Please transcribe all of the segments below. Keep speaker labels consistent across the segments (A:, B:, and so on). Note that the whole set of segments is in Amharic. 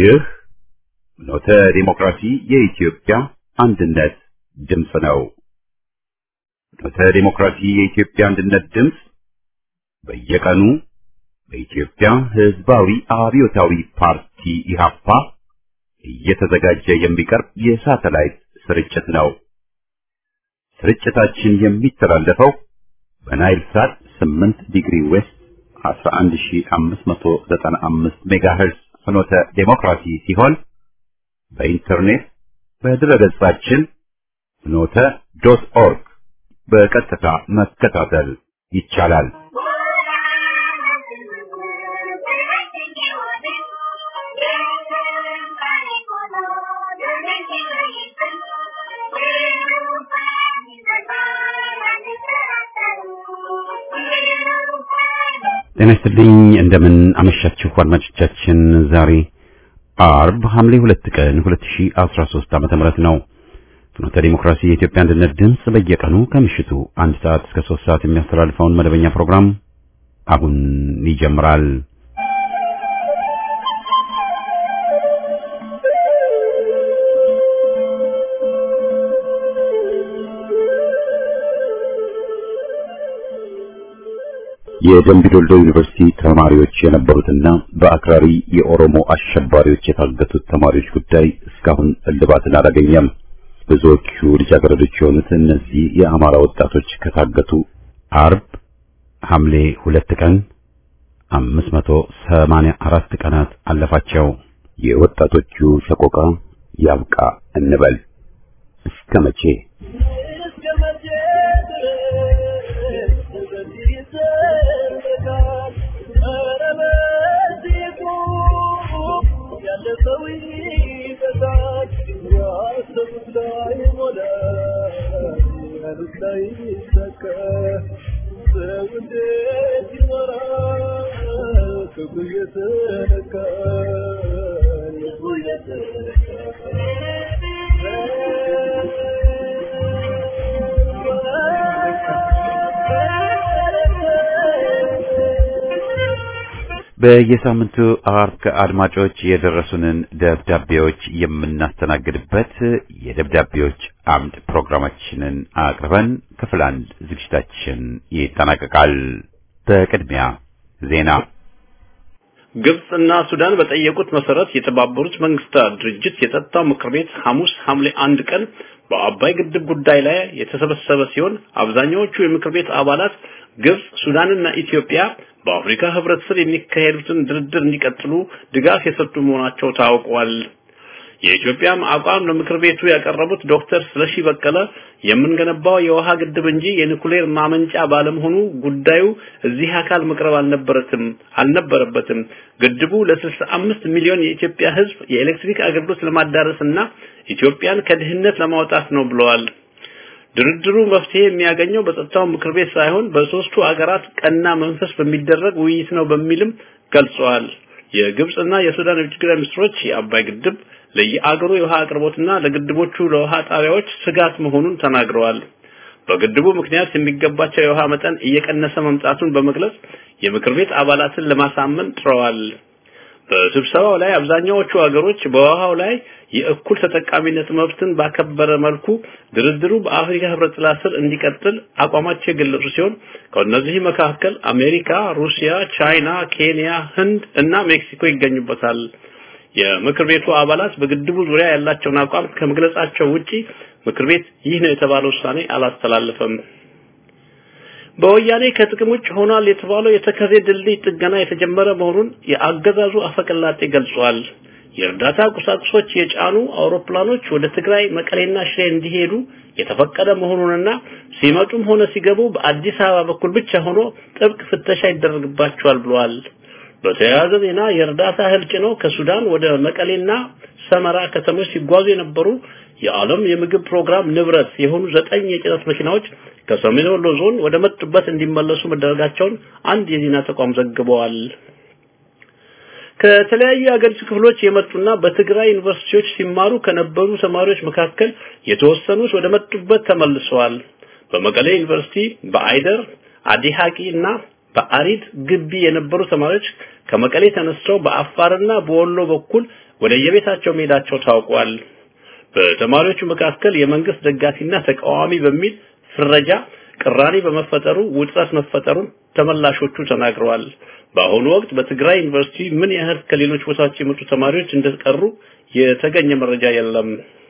A: ይህ ኖተ ዲሞክራሲ የኢትዮጵያ አንድነት ድምፅ ነው። ኖተ ዲሞክራሲ የኢትዮጵያ አንድነት ድምፅ በየቀኑ በኢትዮጵያ ሕዝባዊ አብዮታዊ ፓርቲ ኢህአፓ እየተዘጋጀ የሚቀርብ የሳተላይት ስርጭት ነው። ስርጭታችን የሚተላለፈው በናይል ሳት 8 ዲግሪ ዌስት 11595 ሜጋሄርዝ ፍኖተ ዴሞክራሲ ሲሆን በኢንተርኔት በድረገጻችን ፍኖተ ዶት ኦርግ በቀጥታ መከታተል ይቻላል። ጤና ይስጥልኝ እንደምን አመሻችሁ አድማጮቻችን። ዛሬ አርብ ሐምሌ ሁለት ቀን 2013 ዓመተ ምህረት ነው። ፍኖተ ዲሞክራሲ የኢትዮጵያ አንድነት ድምፅ በየቀኑ ከምሽቱ አንድ ሰዓት እስከ ሶስት ሰዓት የሚያስተላልፈውን መደበኛ ፕሮግራም አሁን ይጀምራል። የደምቢ ዶልዶ ዩኒቨርሲቲ ተማሪዎች የነበሩትና በአክራሪ የኦሮሞ አሸባሪዎች የታገቱት ተማሪዎች ጉዳይ እስካሁን እልባትን አላገኘም። ብዙዎቹ ልጃገረዶች የሆኑት እነዚህ የአማራ ወጣቶች ከታገቱ አርብ ሐምሌ ሁለት ቀን አምስት መቶ ሰማንያ አራት ቀናት አለፋቸው። የወጣቶቹ ሰቆቃ ያብቃ እንበል እስከ መቼ? በየሳምንቱ አርብ ከአድማጮች የደረሱንን ደብዳቤዎች የምናስተናግድበት የደብዳቤዎች አምድ ፕሮግራማችንን አቅርበን ክፍል አንድ ዝግጅታችን ይጠናቀቃል። በቅድሚያ ዜና።
B: ግብጽና ሱዳን በጠየቁት መሰረት የተባበሩት መንግስታት ድርጅት የጸጥታው ምክር ቤት ሐሙስ ሐምሌ አንድ ቀን በአባይ ግድብ ጉዳይ ላይ የተሰበሰበ ሲሆን አብዛኛዎቹ የምክር ቤት አባላት ግብጽ፣ ሱዳንና ኢትዮጵያ በአፍሪካ ህብረት ስር የሚካሄዱትን ድርድር እንዲቀጥሉ ድጋፍ የሰጡ መሆናቸው ታውቋል። የኢትዮጵያም አቋም ለምክር ቤቱ ያቀረቡት ዶክተር ስለሺ በቀለ የምንገነባው የውሃ ግድብ እንጂ የኒኩሌር ማመንጫ ባለመሆኑ ጉዳዩ እዚህ አካል መቅረብ አልነበረትም አልነበረበትም። ግድቡ ለ65 ሚሊዮን የኢትዮጵያ ህዝብ የኤሌክትሪክ አገልግሎት ለማዳረስና ኢትዮጵያን ከድህነት ለማውጣት ነው ብለዋል። ድርድሩ መፍትሄ የሚያገኘው በጸጥታው ምክር ቤት ሳይሆን በሶስቱ አገራት ቀና መንፈስ በሚደረግ ውይይት ነው በሚልም ገልጸዋል። የግብጽና የሱዳን የውጭ ጉዳይ ሚኒስትሮች የአባይ ግድብ ለየአገሩ የውሃ አቅርቦትና ለግድቦቹ ለውሃ ጣቢያዎች ስጋት መሆኑን ተናግረዋል። በግድቡ ምክንያት የሚገባቸው የውሃ መጠን እየቀነሰ መምጣቱን በመግለጽ የምክር ቤት አባላትን ለማሳመን ጥረዋል። በስብሰባው ላይ አብዛኛዎቹ ሀገሮች በውሃው ላይ የእኩል ተጠቃሚነት መብትን ባከበረ መልኩ ድርድሩ በአፍሪካ ህብረት ጥላ ስር እንዲቀጥል አቋማቸው የገለጹ ሲሆን ከእነዚህ መካከል አሜሪካ፣ ሩሲያ፣ ቻይና፣ ኬንያ፣ ህንድ እና ሜክሲኮ ይገኙበታል። የምክር ቤቱ አባላት በግድቡ ዙሪያ ያላቸውን አቋም ከመግለጻቸው ውጪ ምክር ቤት ይህ ነው የተባለ ውሳኔ አላስተላለፈም። በወያኔ ከጥቅም ውጭ ሆኗል የተባለው የተከዜ ድልድይ ጥገና የተጀመረ መሆኑን የአገዛዙ አፈቀላጤ ገልጿል። የእርዳታ ቁሳቁሶች የጫኑ አውሮፕላኖች ወደ ትግራይ መቀሌና ሽሬ እንዲሄዱ የተፈቀደ መሆኑንና ሲመጡም ሆነ ሲገቡ በአዲስ አበባ በኩል ብቻ ሆኖ ጥብቅ ፍተሻ ይደረግባቸዋል ብለዋል። በተያያዘ ዜና የእርዳታ እህል ጭነው ከሱዳን ወደ መቀሌና ሰመራ ከተሞች ሲጓዙ የነበሩ የዓለም የምግብ ፕሮግራም ንብረት የሆኑ ዘጠኝ የጭነት መኪናዎች ከሰሜን ወሎ ዞን ወደ መጡበት እንዲመለሱ መደረጋቸውን አንድ የዜና ተቋም ዘግበዋል። ከተለያዩ የአገሪቱ ክፍሎች የመጡና በትግራይ ዩኒቨርሲቲዎች ሲማሩ ከነበሩ ተማሪዎች መካከል የተወሰኑት ወደ መጡበት ተመልሰዋል። በመቀሌ ዩኒቨርሲቲ በአይደር አዲሃቂ እና በአሪድ ግቢ የነበሩ ተማሪዎች ከመቀሌ ተነስተው በአፋርና በወሎ በኩል ወደ የቤታቸው መሄዳቸው ታውቋል። በተማሪዎቹ መካከል የመንግስት ደጋፊና ተቃዋሚ በሚል ፍረጃ ቅራኔ በመፈጠሩ ውጥረት መፈጠሩን ተመላሾቹ ተናግረዋል። በአሁኑ ወቅት በትግራይ ዩኒቨርሲቲ ምን ያህል ከሌሎች ቦታዎች የመጡ ተማሪዎች እንደቀሩ የተገኘ መረጃ የለም።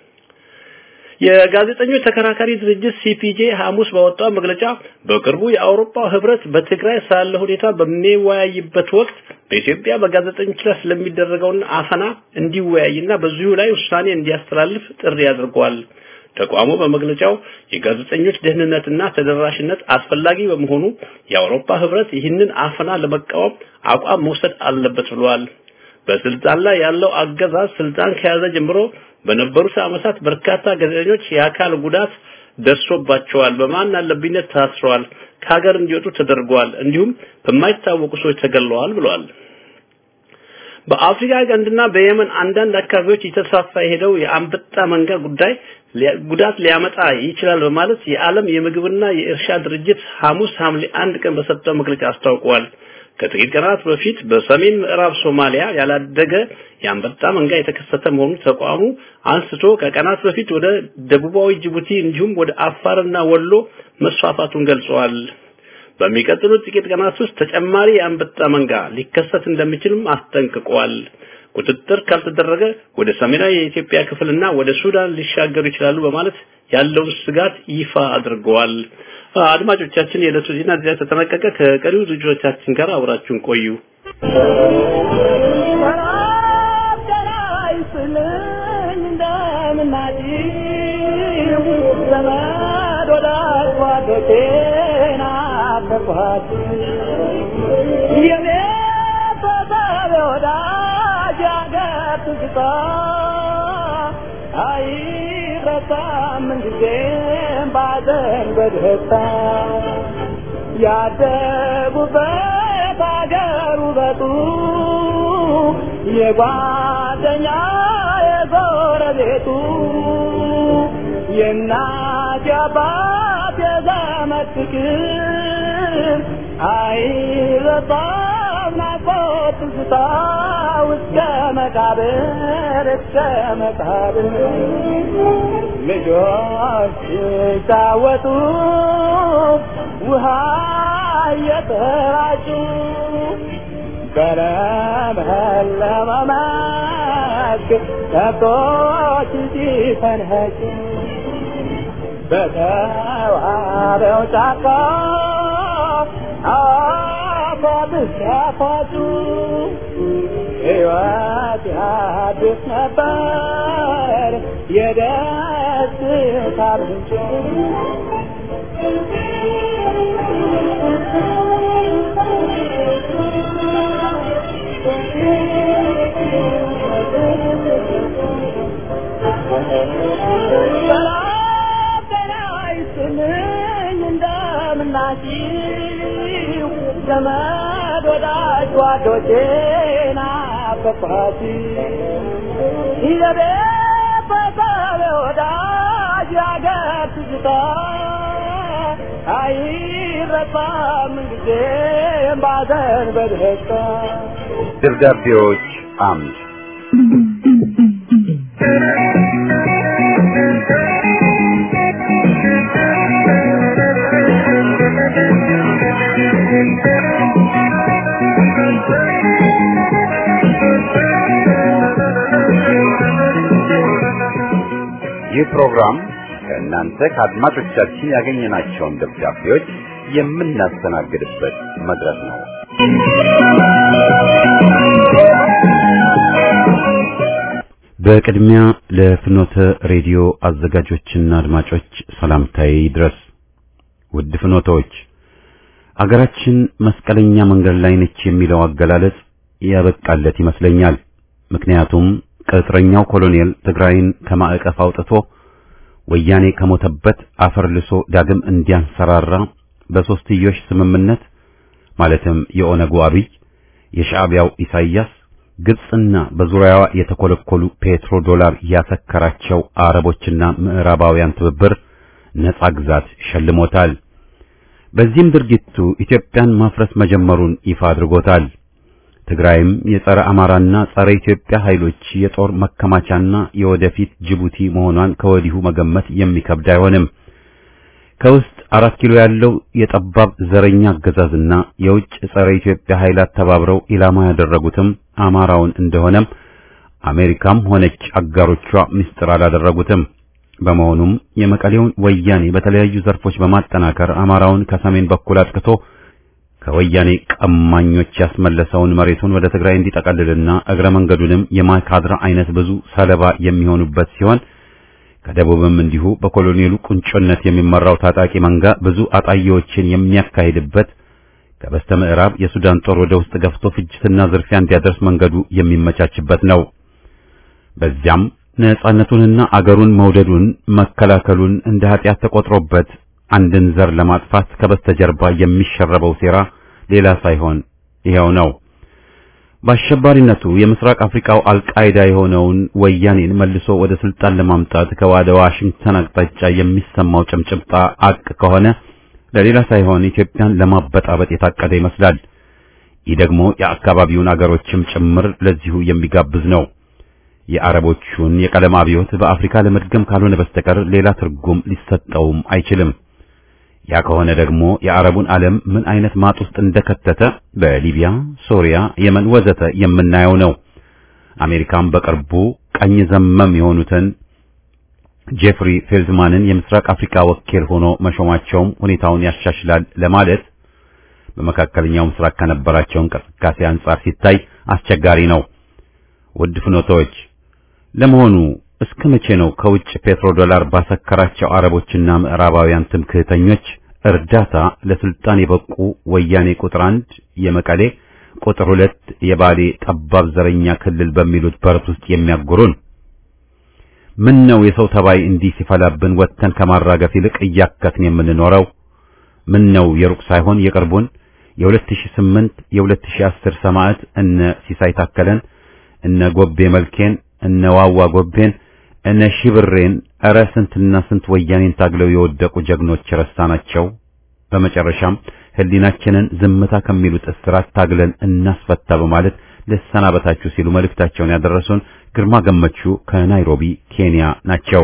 B: የጋዜጠኞች ተከራካሪ ድርጅት ሲፒጄ ሐሙስ ባወጣው መግለጫ በቅርቡ የአውሮፓ ህብረት በትግራይ ስላለ ሁኔታ በሚወያይበት ወቅት በኢትዮጵያ በጋዜጠኞች ላይ ስለሚደረገውና አፈና እንዲወያይና በዚሁ ላይ ውሳኔ እንዲያስተላልፍ ጥሪ አድርጓል። ተቋሙ በመግለጫው የጋዜጠኞች ደህንነትና ተደራሽነት አስፈላጊ በመሆኑ የአውሮፓ ህብረት ይህንን አፈና ለመቃወም አቋም መውሰድ አለበት ብሏል። በስልጣን ላይ ያለው አገዛዝ ስልጣን ከያዘ ጀምሮ በነበሩት ዓመታት በርካታ ጋዜጠኞች የአካል ጉዳት ደርሶባቸዋል፣ በማን አለብኝነት ታስረዋል፣ ከሀገር እንዲወጡ ተደርገዋል፣ እንዲሁም በማይታወቁ ሰዎች ተገለዋል ብሏል። በአፍሪካ ቀንድና በየመን አንዳንድ አካባቢዎች የተስፋፋ የሄደው የአንበጣ መንጋ ጉዳይ ጉዳት ሊያመጣ ይችላል በማለት የዓለም የምግብና የእርሻ ድርጅት ሐሙስ ሐምሌ አንድ ቀን በሰጠው መግለጫ አስታውቋል። ከጥቂት ቀናት በፊት በሰሜን ምዕራብ ሶማሊያ ያላደገ የአንበጣ መንጋ የተከሰተ መሆኑ ተቋሙ አንስቶ ከቀናት በፊት ወደ ደቡባዊ ጅቡቲ እንዲሁም ወደ አፋርና ወሎ መስፋፋቱን ገልጸዋል። በሚቀጥሉት ጥቂት ቀናት ውስጥ ተጨማሪ የአንበጣ መንጋ ሊከሰት እንደሚችልም አስጠንቅቋል። ቁጥጥር ካልተደረገ ወደ ሰሜናዊ የኢትዮጵያ ክፍልና ወደ ሱዳን ሊሻገሩ ይችላሉ በማለት ያለውን ስጋት ይፋ አድርገዋል። አድማጮቻችን፣ የዕለቱ ዜና እዚያ ተጠናቀቀ። ከቀሪው ዝግጅቶቻችን ጋር አብራችሁን ቆዩ።
C: አይረሳም ጊዜም ባዘን በደስታ ያደጉበት አገር ውበቱ የጓደኛ የጎረቤቱ የእናት የአባት የዘመድ ፍቅር አይረሳም ናፍቆት ትዝታ እስከ መቃብር እስከ መቃብር ልጆች ሲጫወቱ ውሃ እየተራጩ በለመለመ መስክ ከብቶች ሲፈንኸጩ በተዋበው ጫካ አፏት ሲያፏጩ ሕይወት ያድስ ነበር የደስታ ምንጭ ሰላም ጤና ይስጥልኝ እንደምናችሁ ዘመድ ወዳጅ ጓዶቼ ናፈቅኋት የቤት በሰብ ወዳጅ ያገር ትዝታ አይረሳም ጊዜም ባዘን በደስታ
A: ደብዳቤዎች አምድ ይህ ፕሮግራም ከእናንተ ከአድማጮቻችን ያገኘናቸውን ደብዳቤዎች የምናስተናግድበት መድረክ ነው። በቅድሚያ ለፍኖተ ሬዲዮ አዘጋጆችና አድማጮች ሰላምታዬ ይድረስ። ውድ ፍኖተዎች፣ አገራችን መስቀለኛ መንገድ ላይ ነች የሚለው አገላለጽ ያበቃለት ይመስለኛል። ምክንያቱም ቅጥረኛው ኮሎኔል ትግራይን ከማዕቀፍ አውጥቶ ወያኔ ከሞተበት አፈር ልሶ ዳግም እንዲያንሰራራ በሶስትዮሽ ስምምነት ማለትም የኦነጉ አብይ፣ የሻዕቢያው ኢሳይያስ፣ ግብጽና በዙሪያዋ የተኮለኮሉ ፔትሮ ዶላር ያሰከራቸው አረቦችና ምዕራባውያን ትብብር ነጻ ግዛት ሸልሞታል። በዚህም ድርጊቱ ኢትዮጵያን ማፍረስ መጀመሩን ይፋ አድርጎታል። ትግራይም የጸረ አማራና ጸረ ኢትዮጵያ ኃይሎች የጦር መከማቻና የወደፊት ጅቡቲ መሆኗን ከወዲሁ መገመት የሚከብድ አይሆንም። ከውስጥ አራት ኪሎ ያለው የጠባብ ዘረኛ አገዛዝና የውጭ ጸረ ኢትዮጵያ ኃይላት ተባብረው ኢላማ ያደረጉትም አማራውን እንደሆነም አሜሪካም ሆነች አጋሮቿ ምስጢር አላደረጉትም። በመሆኑም የመቀሌውን ወያኔ በተለያዩ ዘርፎች በማጠናከር አማራውን ከሰሜን በኩል አጥቅቶ ከወያኔ ቀማኞች ያስመለሰውን መሬቱን ወደ ትግራይ እንዲጠቀልልና እግረ መንገዱንም የማይካድራ አይነት ብዙ ሰለባ የሚሆኑበት ሲሆን ከደቡብም እንዲሁ በኮሎኔሉ ቁንጮነት የሚመራው ታጣቂ መንጋ ብዙ አጣየዎችን የሚያካሂድበት ከበስተ ምዕራብ የሱዳን ጦር ወደ ውስጥ ገፍቶ ፍጅትና ዝርፊያ እንዲያደርስ መንገዱ የሚመቻችበት ነው። በዚያም ነጻነቱንና አገሩን መውደዱን መከላከሉን እንደ ኃጢአት ተቆጥሮበት አንድን ዘር ለማጥፋት ከበስተጀርባ የሚሸረበው ሴራ ሌላ ሳይሆን ይሄው ነው። በአሸባሪነቱ የምስራቅ አፍሪካው አልቃይዳ የሆነውን ወያኔን መልሶ ወደ ስልጣን ለማምጣት ከወደ ዋሽንግተን አቅጣጫ የሚሰማው ጭምጭምጣ አቅ ከሆነ ለሌላ ሳይሆን ኢትዮጵያን ለማበጣበጥ የታቀደ ይመስላል። ይህ ደግሞ የአካባቢውን አገሮችም ጭምር ለዚሁ የሚጋብዝ ነው። የአረቦቹን የቀለም አብዮት በአፍሪካ ለመድገም ካልሆነ በስተቀር ሌላ ትርጉም ሊሰጠውም አይችልም። ያ ከሆነ ደግሞ የአረቡን ዓለም ምን አይነት ማጥ ውስጥ እንደከተተ በሊቢያ፣ ሶሪያ፣ የመን ወዘተ የምናየው ነው። አሜሪካም በቅርቡ ቀኝ ዘመም የሆኑትን ጄፍሪ ፌልዝማንን የምስራቅ አፍሪካ ወኪል ሆኖ መሾማቸውም ሁኔታውን ያሻሽላል ለማለት በመካከለኛው ምስራቅ ከነበራቸው እንቅስቃሴ አንጻር ሲታይ አስቸጋሪ ነው። ውድ ፍኖቶች ለመሆኑ እስከ መቼ ነው ከውጭ ፔትሮ ዶላር ባሰከራቸው አረቦችና ምዕራባውያን ትምክህተኞች እርዳታ ለስልጣን የበቁ ወያኔ ቁጥር አንድ የመቀሌ ቁጥር ሁለት የባሌ ጠባብ ዘረኛ ክልል በሚሉት በረት ውስጥ የሚያጉሩን? ምን ነው የሰው ተባይ እንዲህ ሲፈላብን ወጥተን ከማራገፍ ይልቅ እያከትን የምንኖረው? ምን ነው የሩቅ ሳይሆን የቅርቡን የ2008 የ2010 ሰማዕት እነ ሲሳይ ታከለን እነ ጎቤ መልኬን እነ ዋዋ ጎቤን እነ ሺብሬን እረ ስንትና ስንት ወያኔን ታግለው የወደቁ ጀግኖች ረሳናቸው። በመጨረሻም ህሊናችንን ዝምታ ከሚሉት እስራት ታግለን እናስፈታ በማለት ልሰናበታችሁ ሲሉ መልእክታቸውን ያደረሱን ግርማ ገመቹ ከናይሮቢ ኬንያ ናቸው።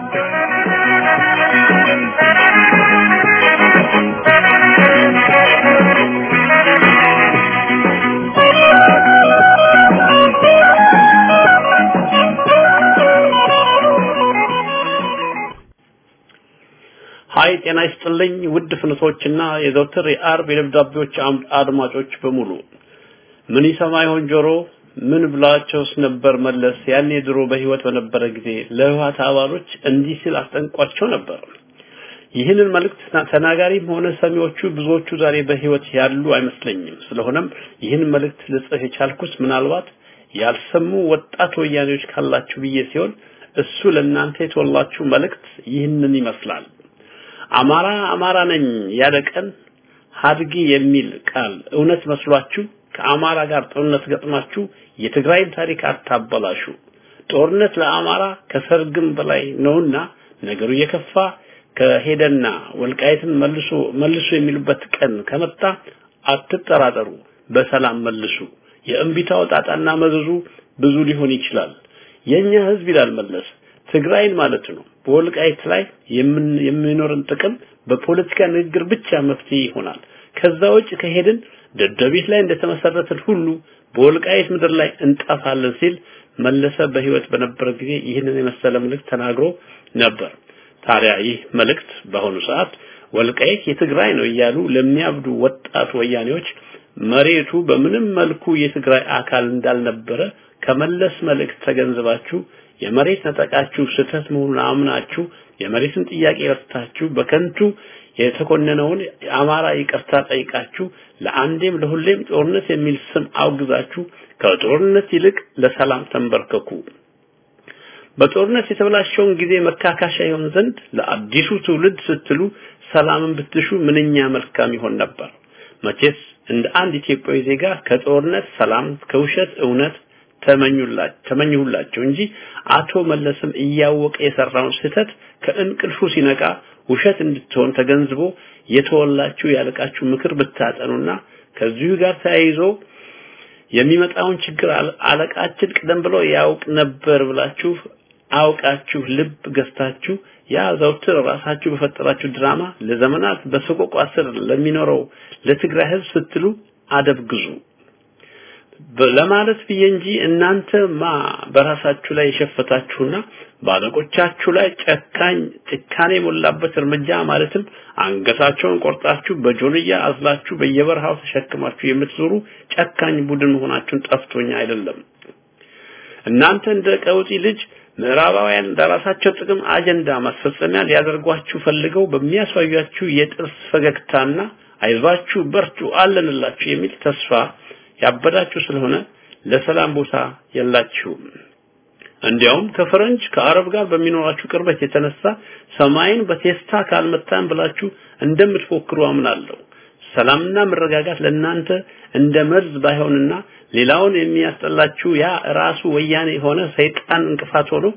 B: ሀይ ጤና ይስጥልኝ ውድ ፍንሶችና የዘውትር የአርብ የደብዳቤዎች አድማጮች በሙሉ ምን ይሰማ ይሆን ጆሮ ምን ብላቸውስ ነበር መለስ ያኔ ድሮ በህይወት በነበረ ጊዜ ለህወሓት አባሎች እንዲህ ሲል አስጠንቋቸው ነበር ይህንን መልእክት ተናጋሪም ሆነ ሰሚዎቹ ብዙዎቹ ዛሬ በህይወት ያሉ አይመስለኝም ስለሆነም ይህን መልእክት ልጽፍ የቻልኩት ምናልባት ያልሰሙ ወጣት ወያኔዎች ካላችሁ ብዬ ሲሆን እሱ ለእናንተ የተወላችሁ መልእክት ይህንን ይመስላል አማራ አማራ ነኝ ያለ ቀን ሀድጊ የሚል ቃል እውነት መስሏችሁ ከአማራ ጋር ጦርነት ገጥማችሁ የትግራይን ታሪክ አታበላሹ። ጦርነት ለአማራ ከሰርግም በላይ ነውና ነገሩ የከፋ ከሄደና ወልቃይትን መልሶ መልሶ የሚሉበት ቀን ከመጣ አትጠራጠሩ፣ በሰላም መልሱ። የእምቢታው ጣጣና መዘዙ ብዙ ሊሆን ይችላል። የኛ ህዝብ ይላል መለስ ትግራይን ማለት ነው። በወልቃይት ላይ የሚኖርን ጥቅም በፖለቲካ ንግግር ብቻ መፍትሄ ይሆናል። ከዛ ውጭ ከሄድን ደደቢት ላይ እንደተመሰረትን ሁሉ በወልቃይት ምድር ላይ እንጠፋለን ሲል መለሰ በህይወት በነበረ ጊዜ ይህንን የመሰለ መልእክት ተናግሮ ነበር። ታዲያ ይህ መልእክት በአሁኑ ሰዓት ወልቃይት የትግራይ ነው እያሉ ለሚያብዱ ወጣት ወያኔዎች መሬቱ በምንም መልኩ የትግራይ አካል እንዳልነበረ ከመለስ መልእክት ተገንዝባችሁ የመሬት ነጠቃችሁ ስህተት መሆኑን አምናችሁ የመሬትን ጥያቄ ረስታችሁ በከንቱ የተኮነነውን የአማራ ይቅርታ ጠይቃችሁ ለአንዴም ለሁሌም ጦርነት የሚል ስም አውግዛችሁ ከጦርነት ይልቅ ለሰላም ተንበርከኩ። በጦርነት የተበላሸውን ጊዜ መካካሻ ይሆን ዘንድ ለአዲሱ ትውልድ ስትሉ ሰላምን ብትሹ ምንኛ መልካም ይሆን ነበር። መቼስ እንደ አንድ ኢትዮጵያዊ ዜጋ ከጦርነት ሰላም፣ ከውሸት እውነት ተመኙላቸው እንጂ አቶ መለስም እያወቀ የሰራውን ስህተት ከእንቅልፉ ሲነቃ ውሸት እንድትሆን ተገንዝቦ የተወላችሁ ያለቃችሁ ምክር ብታጠኑና ከዚሁ ጋር ተያይዞ የሚመጣውን ችግር አለቃችን ቀደም ብሎ ያውቅ ነበር ብላችሁ አውቃችሁ ልብ ገዝታችሁ ያ ዘውትር ራሳችሁ በፈጠራችሁ ድራማ ለዘመናት በሰቆቋ ስር ለሚኖረው ለትግራይ ህዝብ ስትሉ አደብ ግዙ ለማለት ብዬ እንጂ እናንተማ በራሳችሁ ላይ የሸፈታችሁና ባለቆቻችሁ ላይ ጨካኝ ጭካኔ የሞላበት እርምጃ ማለትም አንገታቸውን ቆርጣችሁ በጆንያ አዝላችሁ በየበረሃው ተሸክማችሁ የምትዞሩ ጨካኝ ቡድን መሆናችሁን ጠፍቶኛ አይደለም። እናንተ እንደ ቀውጢ ልጅ ምዕራባውያን ለራሳቸው ጥቅም አጀንዳ ማስፈጸሚያ ሊያደርጓችሁ ፈልገው በሚያሳዩአችሁ የጥርስ ፈገግታና አይዟችሁ በርቱ አለንላችሁ የሚል ተስፋ ያበዳችሁ ስለሆነ ለሰላም ቦታ የላችሁም። እንዲያውም ከፈረንጅ ከአረብ ጋር በሚኖራችሁ ቅርበት የተነሳ ሰማይን በቴስታ ካልመታን ብላችሁ እንደምትፎክሩ አምናለሁ። ሰላምና መረጋጋት ለእናንተ እንደ መርዝ ባይሆንና ሌላውን የሚያስጠላችሁ ያ ራሱ ወያኔ የሆነ ሰይጣን እንቅፋት ሆኖ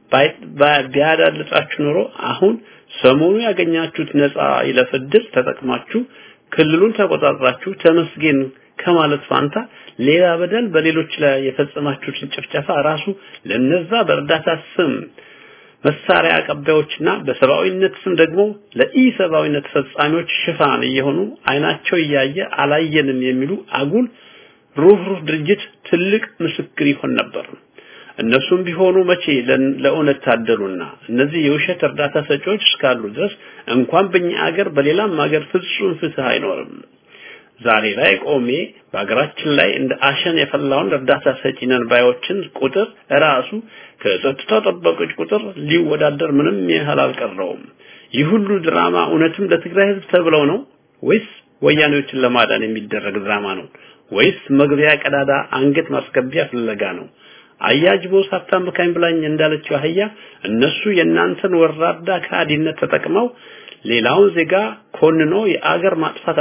B: ቢያዳልጣችሁ ኖሮ አሁን ሰሞኑ ያገኛችሁት ነፃ ይለፍ ዕድል ተጠቅማችሁ ክልሉን ተቆጣጥራችሁ ተመስገን ከማለት ፋንታ ሌላ በደል በሌሎች ላይ የፈጸማችሁትን ጭፍጨፋ ራሱ ለነዛ በእርዳታ ስም መሳሪያ አቀባዮችና በሰብአዊነት ስም ደግሞ ለኢሰብአዊነት ፈጻሚዎች ሽፋን እየሆኑ አይናቸው እያየ አላየንም የሚሉ አጉል ሩህሩህ ድርጅት ትልቅ ምስክር ይሆን ነበር። እነሱም ቢሆኑ መቼ ለእውነት ታደሉና እነዚህ የውሸት እርዳታ ሰጪዎች እስካሉ ድረስ እንኳን በእኛ አገር በሌላም አገር ፍጹም ፍትህ አይኖርም። ዛሬ ላይ ቆሜ በሀገራችን ላይ እንደ አሸን የፈላውን እርዳታ ሰጪ ነን ባዮችን ቁጥር ራሱ ከጸጥታ ጠባቂዎች ቁጥር ሊወዳደር ምንም ያህል አልቀረውም። ይህ ሁሉ ድራማ እውነትም ለትግራይ ህዝብ ተብለው ነው ወይስ ወያኔዎችን ለማዳን የሚደረግ ድራማ ነው ወይስ መግቢያ ቀዳዳ አንገት ማስገቢያ ፍለጋ ነው? አያጅቦ ሳታምካኝ ብላኝ እንዳለችው አህያ እነሱ የእናንተን ወራዳ ከሃዲነት ተጠቅመው ሌላውን ዜጋ ኮንኖ የአገር ማጥፋት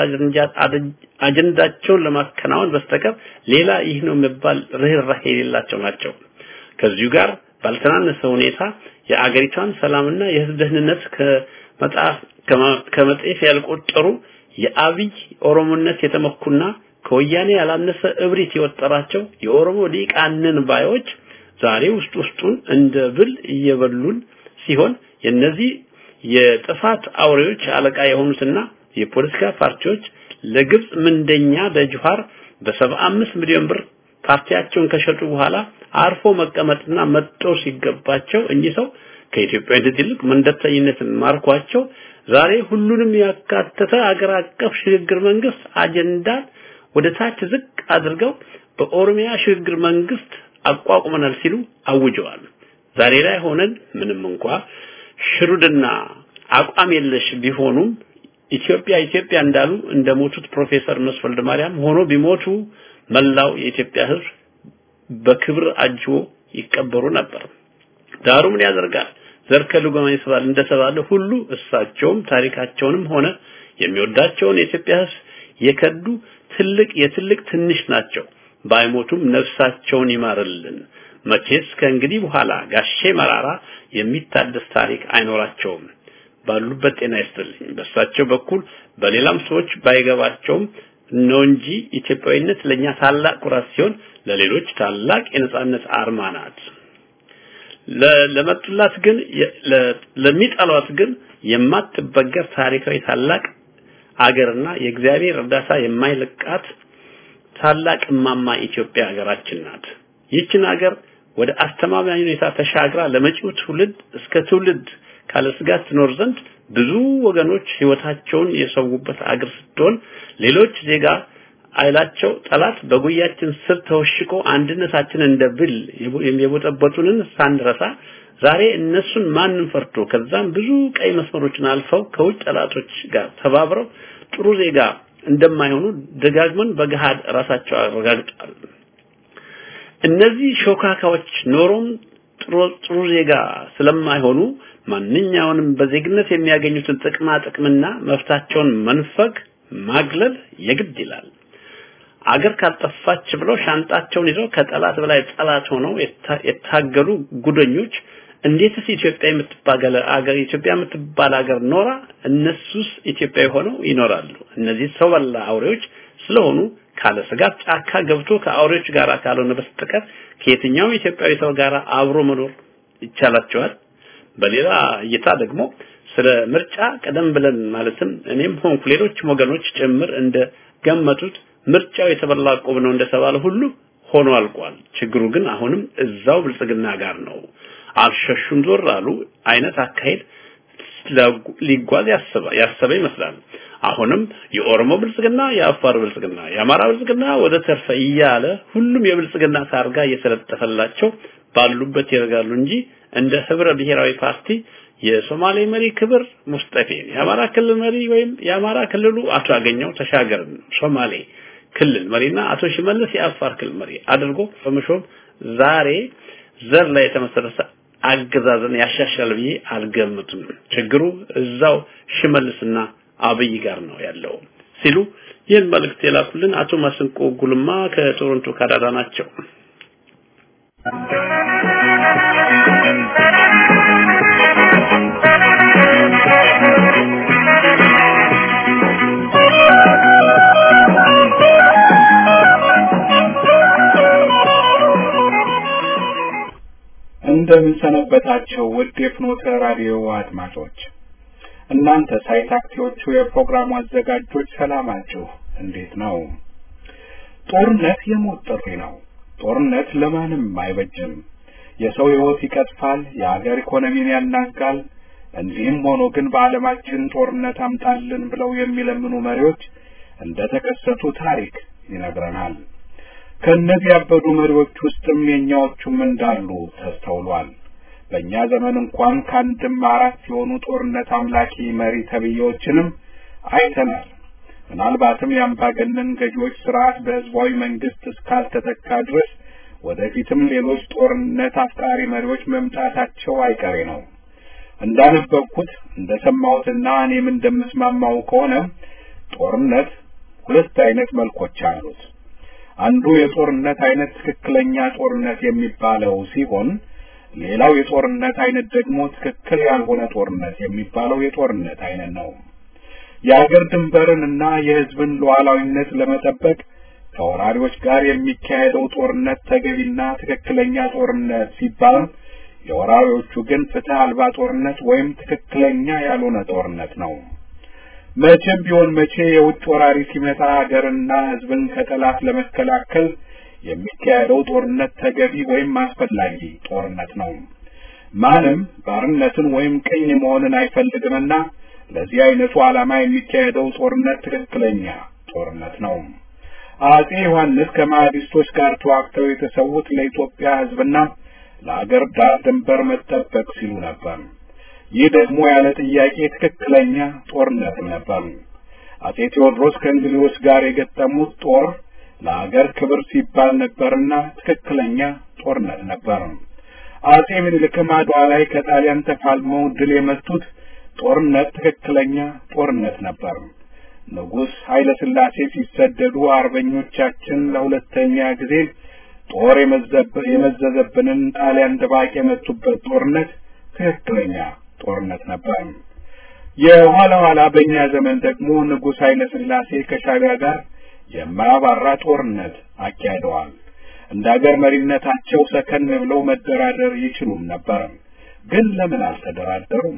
B: አጀንዳቸውን ለማከናወን በስተቀር ሌላ ይህ ነው የሚባል ርህራሄ የሌላቸው ናቸው። ከዚሁ ጋር ባልተናነሰ ሁኔታ የአገሪቷን ሰላምና የህዝብ ደህንነት ከመጣፍ ከመጤፍ ያልቆጠሩ የአብይ ኦሮሞነት የተመኩና ከወያኔ ያላነሰ እብሪት የወጠራቸው የኦሮሞ ሊቃንን ባዮች ዛሬ ውስጥ ውስጡን እንደ ብል እየበሉን ሲሆን የነዚህ የጥፋት አውሬዎች አለቃ የሆኑትና የፖለቲካ ፓርቲዎች ለግብጽ ምንደኛ በጅሃር በ75 ሚሊዮን ብር ፓርቲያቸውን ከሸጡ በኋላ አርፎ መቀመጥና መጦ ሲገባቸው እኚህ ሰው ከኢትዮጵያዊነት ይልቅ መንደርተኝነትን ማርኳቸው ዛሬ ሁሉንም ያካተተ አገር አቀፍ ሽግግር መንግስት አጀንዳ ወደ ታች ዝቅ አድርገው በኦሮሚያ ሽግግር መንግስት አቋቁመናል ሲሉ አውጀዋል። ዛሬ ላይ ሆነን ምንም እንኳ ሽሩድና አቋም የለሽ ቢሆኑም ኢትዮጵያ ኢትዮጵያ እንዳሉ እንደሞቱት ፕሮፌሰር መስወልድ ማርያም ሆኖ ቢሞቱ መላው የኢትዮጵያ ህዝብ በክብር አጅቦ ይቀበሩ ነበር። ዳሩ ምን ያደርጋል ዘር ከልጓም ይስባል እንደተባለ ሁሉ እሳቸውም ታሪካቸውንም ሆነ የሚወዳቸውን የኢትዮጵያ ህዝብ የከዱ ትልቅ የትልቅ ትንሽ ናቸው። ባይሞቱም ነፍሳቸውን ይማርልን። መቼስ ከእንግዲህ በኋላ ጋሼ መራራ የሚታደስ ታሪክ አይኖራቸውም። ባሉበት ጤና ይስጥልኝ። በእሳቸው በኩል በሌላም ሰዎች ባይገባቸውም ነው እንጂ ኢትዮጵያዊነት ለኛ ታላቅ ኩራት ሲሆን ለሌሎች ታላቅ የነጻነት አርማ ናት። ለመጡላት ግን ለሚጠሏት ግን የማትበገር ታሪካዊ ታላቅ አገርና የእግዚአብሔር እርዳታ የማይለቃት ታላቅ እማማ ኢትዮጵያ ሀገራችን ናት። ይህችን ሀገር ወደ አስተማማኝ ሁኔታ ተሻግራ ለመጪው ትውልድ እስከ ትውልድ ካለ ስጋት ትኖር ዘንድ ብዙ ወገኖች ህይወታቸውን የሰዉበት አገር ስትሆን ሌሎች ዜጋ አይላቸው ጠላት በጉያችን ስር ተወሽቆ አንድነታችን እንደ ብል የቦጠበጡንን ሳንረሳ ዛሬ እነሱን ማንም ፈርቶ ከዛም ብዙ ቀይ መስመሮችን አልፈው ከውጭ ጠላቶች ጋር ተባብረው ጥሩ ዜጋ እንደማይሆኑ ደጋግመን በገሃድ ራሳቸው አረጋግጠዋል። እነዚህ ሾካካዎች ኖሮም ጥሩ ዜጋ ስለማይሆኑ ማንኛውንም በዜግነት የሚያገኙትን ጥቅማ ጥቅምና መፍታቸውን መንፈግ ማግለል የግድ ይላል። አገር ካልጠፋች ብለው ሻንጣቸውን ይዘው ከጠላት በላይ ጠላት ሆነው የታገሉ ጉደኞች እንዴትስ ኢትዮጵያ የምትባገለ አገር ኢትዮጵያ የምትባል አገር ኖራ እነሱስ ኢትዮጵያዊ ሆነው ይኖራሉ? እነዚህ ሰው በላ አውሬዎች ስለሆኑ ካለ ስጋት ጫካ ገብቶ ከአውሬዎች ጋር ካልሆነ በስተቀር ከየትኛውም ኢትዮጵያዊ ሰው ጋር አብሮ መኖር ይቻላቸዋል? በሌላ እይታ ደግሞ ስለ ምርጫ ቀደም ብለን ማለትም እኔም ሆንኩ ሌሎች ወገኖች ጭምር እንደ ገመቱት ምርጫው የተበላ ቆብ ነው እንደተባለ ሁሉ ሆኖ አልቋል። ችግሩ ግን አሁንም እዛው ብልጽግና ጋር ነው። አልሸሹም ዞር አሉ አይነት አካሄድ ሊጓዝ ያሰበ ያሰበ ይመስላል። አሁንም የኦሮሞ ብልጽግና፣ የአፋር ብልጽግና፣ የአማራ ብልጽግና ወደ ተርፈ እያለ ሁሉም የብልጽግና ታርጋ እየተለጠፈላቸው ባሉበት ይረጋሉ እንጂ እንደ ህብረ ብሔራዊ ፓርቲ የሶማሌ መሪ ክብር ሙስጠፌን የአማራ ክልል መሪ ወይም የአማራ ክልሉ አቶ አገኘው ተሻገርን ሶማሌ ክልል መሪና አቶ ሽመልስ የአፋር ክልል መሪ አድርጎ በመሾም ዛሬ ዘር ላይ የተመሰረተ አገዛዝን ያሻሻል ብዬ አልገምትም። ችግሩ እዛው ሽመልስና አብይ ጋር ነው ያለው ሲሉ ይህን መልእክት የላኩልን አቶ ማስንቆ ጉልማ ከቶሮንቶ ካናዳ ናቸው።
D: እንደምን ሰነበታቸው ውድ የፍኖተ ራዲዮ አድማጮች፣ እናንተ ሳይታክቲዎቹ የፕሮግራሙ አዘጋጆች ሰላማችሁ እንዴት ነው? ጦርነት የሞት ጥሪ ነው። ጦርነት ለማንም አይበጅም። የሰው ሕይወት ይቀጥፋል፣ የአገር ኢኮኖሚን ያናጋል። እንዲህም ሆኖ ግን በዓለማችን ጦርነት አምጣልን ብለው የሚለምኑ መሪዎች እንደ ተከሰቱ ታሪክ ይነግረናል። ከእነዚህ ያበዱ መሪዎች ውስጥም የኛዎቹም እንዳሉ ተስተውሏል። በእኛ ዘመን እንኳን ከአንድም አራት የሆኑ ጦርነት አምላኪ መሪ ተብዬዎችንም አይተናል። ምናልባትም የአምባገነን ገዢዎች ስርዓት በህዝባዊ መንግስት እስካልተተካ ድረስ ወደፊትም ሌሎች ጦርነት አፍቃሪ መሪዎች መምጣታቸው አይቀሬ ነው። እንዳነበብኩት እንደሰማሁትና እኔም እንደምስማማው ከሆነ ጦርነት ሁለት አይነት መልኮች አሉት። አንዱ የጦርነት አይነት ትክክለኛ ጦርነት የሚባለው ሲሆን ሌላው የጦርነት አይነት ደግሞ ትክክል ያልሆነ ጦርነት የሚባለው የጦርነት አይነት ነው። የአገር ድንበርን እና የህዝብን ሉዓላዊነት ለመጠበቅ ከወራሪዎች ጋር የሚካሄደው ጦርነት ተገቢና ትክክለኛ ጦርነት ሲባል የወራሪዎቹ ግን ፍትህ አልባ ጦርነት ወይም ትክክለኛ ያልሆነ ጦርነት ነው። መቼም ቢሆን መቼ የውጭ ወራሪ ሲመጣ ሀገርና ህዝብን ከጠላት ለመከላከል የሚካሄደው ጦርነት ተገቢ ወይም አስፈላጊ ጦርነት ነው። ማንም ባርነትን ወይም ቅኝ መሆንን አይፈልግምና ለዚህ አይነቱ ዓላማ የሚካሄደው ጦርነት ትክክለኛ ጦርነት ነው። አጼ ዮሐንስ ከማህዲስቶች ጋር ተዋግተው የተሰዉት ለኢትዮጵያ ህዝብና ለአገር ዳር ድንበር መጠበቅ ሲሉ ነበር። ይህ ደግሞ ያለ ጥያቄ ትክክለኛ ጦርነት ነበር። አጼ ቴዎድሮስ ከእንግሊዞች ጋር የገጠሙት ጦር ለአገር ክብር ሲባል ነበርና ትክክለኛ ጦርነት ነበር። አጼ ምኒልክም አድዋ ላይ ከጣሊያን ተፋልመው ድል የመቱት ጦርነት ትክክለኛ ጦርነት ነበር። ንጉሥ ኃይለ ሥላሴ ሲሰደዱ አርበኞቻችን ለሁለተኛ ጊዜ ጦር የመዘዘብንን ጣሊያን ድባቅ የመቱበት ጦርነት ትክክለኛ ጦርነት ነበር። የኋላ ኋላ በእኛ ዘመን ደግሞ ንጉሥ ኃይለ ሥላሴ ከሻዕቢያ ጋር የማያባራ ጦርነት አካሂደዋል። እንደ አገር መሪነታቸው ሰከን ብለው መደራደር ይችሉም ነበር። ግን ለምን አልተደራደሩም?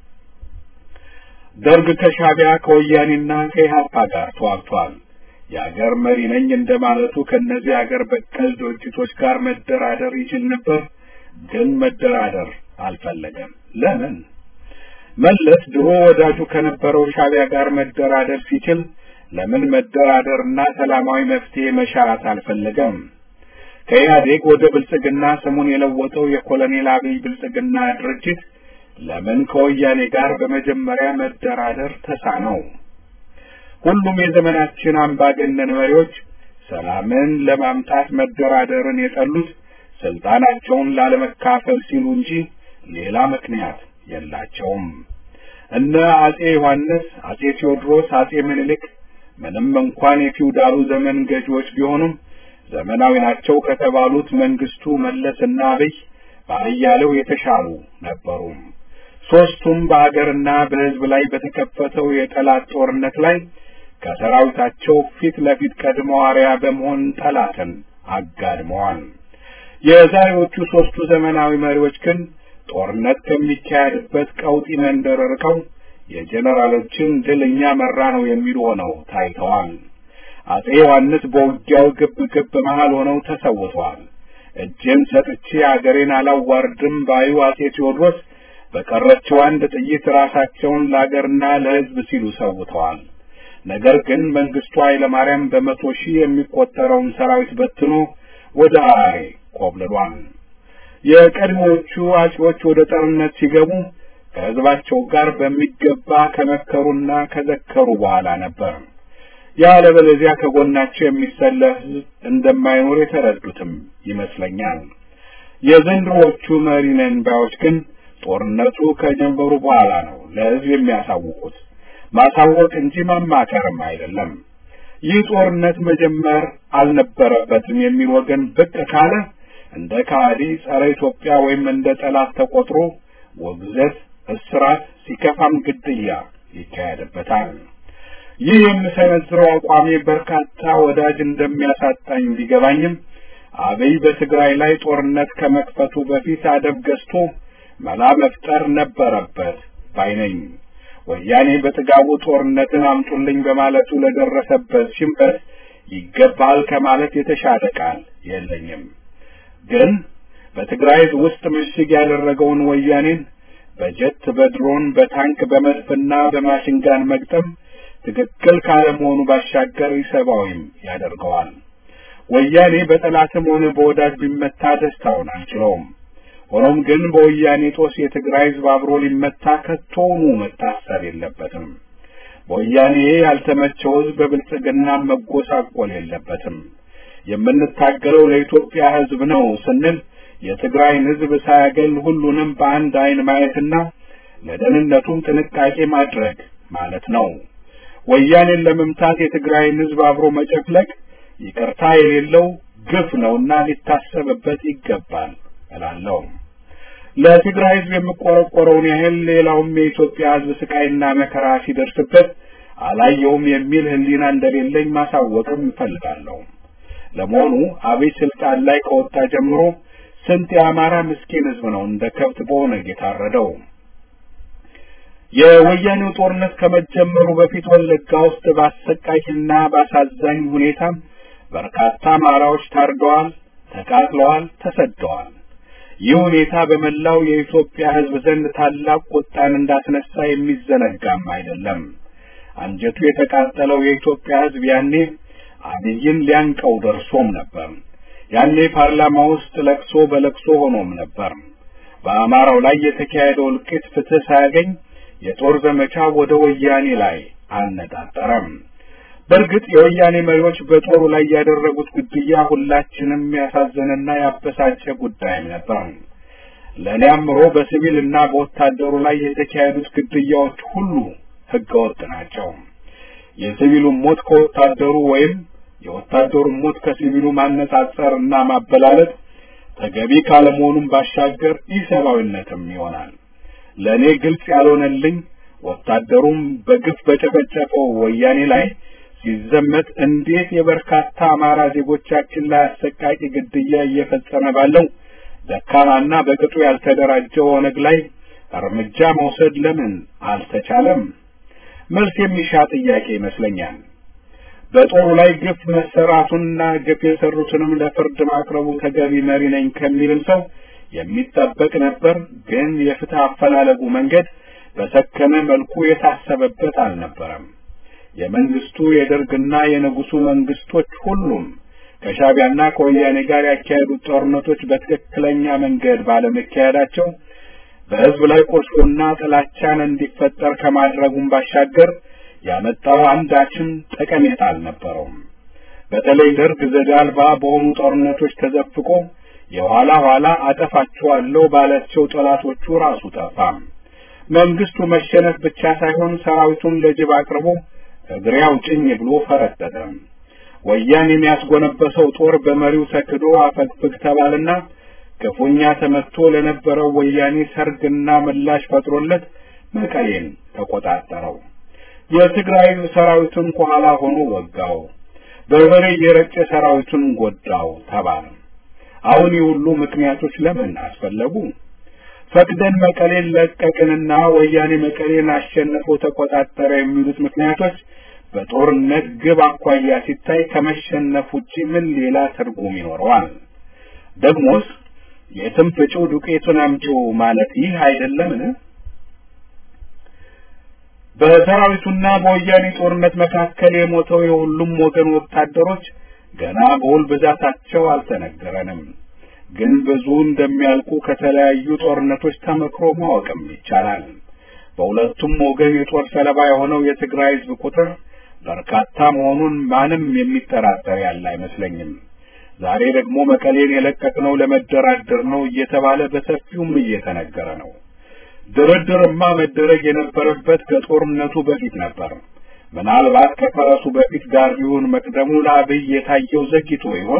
D: ደርግ ከሻዕቢያ ከወያኔና ከኢህአፓ ጋር ተዋግቷል። የአገር መሪ ነኝ እንደማለቱ ከእነዚህ አገር በቀል ድርጅቶች ጋር መደራደር ይችል ነበር። ግን መደራደር አልፈለገም። ለምን? መለስ ድሮ ወዳጁ ከነበረው ሻዕቢያ ጋር መደራደር ሲችል ለምን መደራደርና ሰላማዊ መፍትሄ መሻት አልፈለገም? ከኢህአዴግ ወደ ብልጽግና ስሙን የለወጠው የኮሎኔል አብይ ብልጽግና ድርጅት ለምን ከወያኔ ጋር በመጀመሪያ መደራደር ተሳነው? ሁሉም የዘመናችን አምባገነን መሪዎች ሰላምን ለማምጣት መደራደርን የጠሉት ስልጣናቸውን ላለመካፈል ሲሉ እንጂ ሌላ ምክንያት የላቸውም። እነ አጼ ዮሐንስ፣ አጼ ቴዎድሮስ፣ አጼ ምኒልክ ምንም እንኳን የፊውዳሉ ዘመን ገዢዎች ቢሆኑም ዘመናዊ ናቸው ከተባሉት መንግስቱ መለስና አብይ በአያሌው የተሻሉ ነበሩ። ሶስቱም በአገርና በሕዝብ ላይ በተከፈተው የጠላት ጦርነት ላይ ከሰራዊታቸው ፊት ለፊት ቀድመው አርያ በመሆን ጠላትን አጋድመዋል። የዛሬዎቹ ሶስቱ ዘመናዊ መሪዎች ግን ጦርነት ከሚካሄድበት ቀውጢ መንደር ርቀው የጀነራሎችን ድል እኛ መራ ነው የሚሉ ሆነው ታይተዋል። አጼ ዮሐንስ በውጊያው ግብ ግብ መሃል ሆነው ተሰውተዋል። እጄን ሰጥቼ አገሬን አላዋርድም ባዩ አጼ ቴዎድሮስ በቀረችው አንድ ጥይት ራሳቸውን ለአገርና ለሕዝብ ሲሉ ሰውተዋል። ነገር ግን መንግስቱ ኃይለማርያም በመቶ ሺህ የሚቆጠረውን ሰራዊት በትኖ ወደ ሐራሬ ኮብልሏል። የቀድሞዎቹ አጼዎች ወደ ጦርነት ሲገቡ ከሕዝባቸው ጋር በሚገባ ከመከሩና ከዘከሩ በኋላ ነበር። ያለበለዚያ ከጎናቸው የሚሰለፍ እንደማይኖር የተረዱትም ይመስለኛል። የዘንድሮዎቹ መሪ ነን ባዮች ግን ጦርነቱ ከጀመሩ በኋላ ነው ለሕዝብ የሚያሳውቁት። ማሳወቅ እንጂ ማማከርም አይደለም። ይህ ጦርነት መጀመር አልነበረበትም የሚል ወገን ብቅ ካለ እንደ ከሃዲ ጸረ ኢትዮጵያ ወይም እንደ ጠላት ተቆጥሮ ውግዘት፣ እስራት፣ ሲከፋም ግድያ ይካሄድበታል። ይህ የምሰነዝረው አቋሜ በርካታ ወዳጅ እንደሚያሳጣኝ ቢገባኝም አብይ በትግራይ ላይ ጦርነት ከመክፈቱ በፊት አደብ ገዝቶ መላ መፍጠር ነበረበት ባይነኝ። ወያኔ በጥጋቡ ጦርነትን አምጡልኝ በማለቱ ለደረሰበት ሽንፈት ይገባል ከማለት የተሻለ ቃል የለኝም። ግን በትግራይ ውስጥ ምሽግ ያደረገውን ወያኔን በጀት፣ በድሮን፣ በታንክ፣ በመድፍና በማሽንጋን መግጠም ትክክል ካለመሆኑ ባሻገር ኢሰብአዊም ያደርገዋል። ወያኔ በጠላትም ሆነ በወዳጅ ቢመታ ደስታውን አንችለውም። ሆኖም ግን በወያኔ ጦስ የትግራይ ሕዝብ አብሮ ሊመታ ከቶውኑ መታሰር የለበትም። በወያኔ ያልተመቸው ሕዝብ በብልጽግና መጎሳቆል የለበትም። የምንታገለው ለኢትዮጵያ ሕዝብ ነው ስንል የትግራይን ሕዝብ ሳያገል ሁሉንም በአንድ ዓይን ማየትና ለደህንነቱም ጥንቃቄ ማድረግ ማለት ነው። ወያኔን ለመምታት የትግራይን ሕዝብ አብሮ መጨፍለቅ ይቅርታ የሌለው ግፍ ነውና ሊታሰብበት ይገባል እላለሁ። ለትግራይ ሕዝብ የሚቆረቆረውን ያህል ሌላውም የኢትዮጵያ ሕዝብ ስቃይና መከራ ሲደርስበት አላየውም የሚል ሕሊና እንደሌለኝ ማሳወቅም እፈልጋለሁ። ለመሆኑ አብይ ስልጣን ላይ ከወጣ ጀምሮ ስንት የአማራ ምስኪን ሕዝብ ነው እንደ ከብት በኦነግ የታረደው? የወያኔው ጦርነት ከመጀመሩ በፊት ወለጋ ውስጥ በአሰቃቂና በአሳዛኝ ሁኔታም በርካታ አማራዎች ታርደዋል፣ ተቃጥለዋል፣ ተሰደዋል። ይህ ሁኔታ በመላው የኢትዮጵያ ሕዝብ ዘንድ ታላቅ ቁጣን እንዳስነሳ የሚዘነጋም አይደለም። አንጀቱ የተቃጠለው የኢትዮጵያ ሕዝብ ያኔ አብይን ሊያንቀው ደርሶም ነበር። ያኔ ፓርላማ ውስጥ ለቅሶ በለቅሶ ሆኖም ነበር። በአማራው ላይ የተካሄደው እልቂት ፍትህ ሳያገኝ የጦር ዘመቻ ወደ ወያኔ ላይ አነጣጠረም። በእርግጥ የወያኔ መሪዎች በጦሩ ላይ ያደረጉት ግድያ ሁላችንም ያሳዘነና ያበሳጨ ጉዳይም ነበር። ለእኔ አምሮ በሲቪል እና በወታደሩ ላይ የተካሄዱት ግድያዎች ሁሉ ህገወጥ ናቸው። የሲቪሉን ሞት ከወታደሩ ወይም የወታደሩን ሞት ከሲቪሉ ማነጻጸር እና ማበላለጥ ተገቢ ካለመሆኑም ባሻገር ኢሰብአዊነትም ይሆናል። ለእኔ ግልጽ ያልሆነልኝ ወታደሩም በግፍ በጨፈጨፈው ወያኔ ላይ ሲዘመት እንዴት የበርካታ አማራ ዜጎቻችን ላይ አሰቃቂ ግድያ እየፈጸመ ባለው ደካማና በቅጡ ያልተደራጀው ኦነግ ላይ እርምጃ መውሰድ ለምን አልተቻለም? መልስ የሚሻ ጥያቄ ይመስለኛል። በጦሩ ላይ ግፍ መሰራቱንና ግፍ የሰሩትንም ለፍርድ ማቅረቡ ተገቢ መሪ ነኝ ከሚልም ሰው የሚጠበቅ ነበር። ግን የፍትህ አፈላለጉ መንገድ በሰከነ መልኩ የታሰበበት አልነበረም። የመንግስቱ የደርግና የንጉሱ መንግስቶች ሁሉም ከሻቢያና ከወያኔ ጋር ያካሄዱት ጦርነቶች በትክክለኛ መንገድ ባለመካሄዳቸው በህዝብ ላይ ቁርሾና ጥላቻን እንዲፈጠር ከማድረጉም ባሻገር ያመጣው አንዳችም ጠቀሜታ አልነበረውም። በተለይ ደርግ ዘዴ አልባ በሆኑ ጦርነቶች ተዘፍቆ የኋላ ኋላ አጠፋቸዋለሁ ባላቸው ጠላቶቹ ራሱ ጠፋ። መንግስቱ መሸነፍ ብቻ ሳይሆን ሰራዊቱን ለጅብ አቅርቦ እግሬ አውጭኝ ብሎ ፈረጠጠ። ወያኔን ያስጎነበሰው ጦር በመሪው ሰክዶ አፈግፍግ ተባልና ክፉኛ ተመትቶ ለነበረው ወያኔ ሰርግና ምላሽ ፈጥሮለት መቀሌን ተቆጣጠረው። የትግራይ ሰራዊቱን ከኋላ ሆኖ ወጋው፣ በርበሬ እየረጨ ሰራዊቱን ጎዳው ተባለ። አሁን የሁሉ ምክንያቶች ለምን አስፈለጉ? ፈቅደን መቀሌን ለቀቅንና ወያኔ መቀሌን አሸንፎ ተቆጣጠረ የሚሉት ምክንያቶች በጦርነት ግብ አኳያ ሲታይ ከመሸነፍ ውጪ ምን ሌላ ትርጉም ይኖረዋል? ደግሞስ የትም ፍጪው ዱቄቱን አምጪው ማለት ይህ አይደለምን? በሰራዊቱና በወያኔ ጦርነት መካከል የሞተው የሁሉም ወገን ወታደሮች ገና በውል ብዛታቸው አልተነገረንም። ግን ብዙ እንደሚያልቁ ከተለያዩ ጦርነቶች ተመክሮ ማወቅም ይቻላል። በሁለቱም ወገን የጦር ሰለባ የሆነው የትግራይ ሕዝብ ቁጥር በርካታ መሆኑን ማንም የሚጠራጠር ያለ አይመስለኝም። ዛሬ ደግሞ መቀሌን የለቀቅነው ለመደራደር ነው እየተባለ በሰፊውም እየተነገረ ነው። ድርድርማ መደረግ የነበረበት ከጦርነቱ በፊት ነበር። ምናልባት ከፈረሱ በፊት ጋሪውን መቅደሙ ለአብይ የታየው ዘግይቶ ይሆን?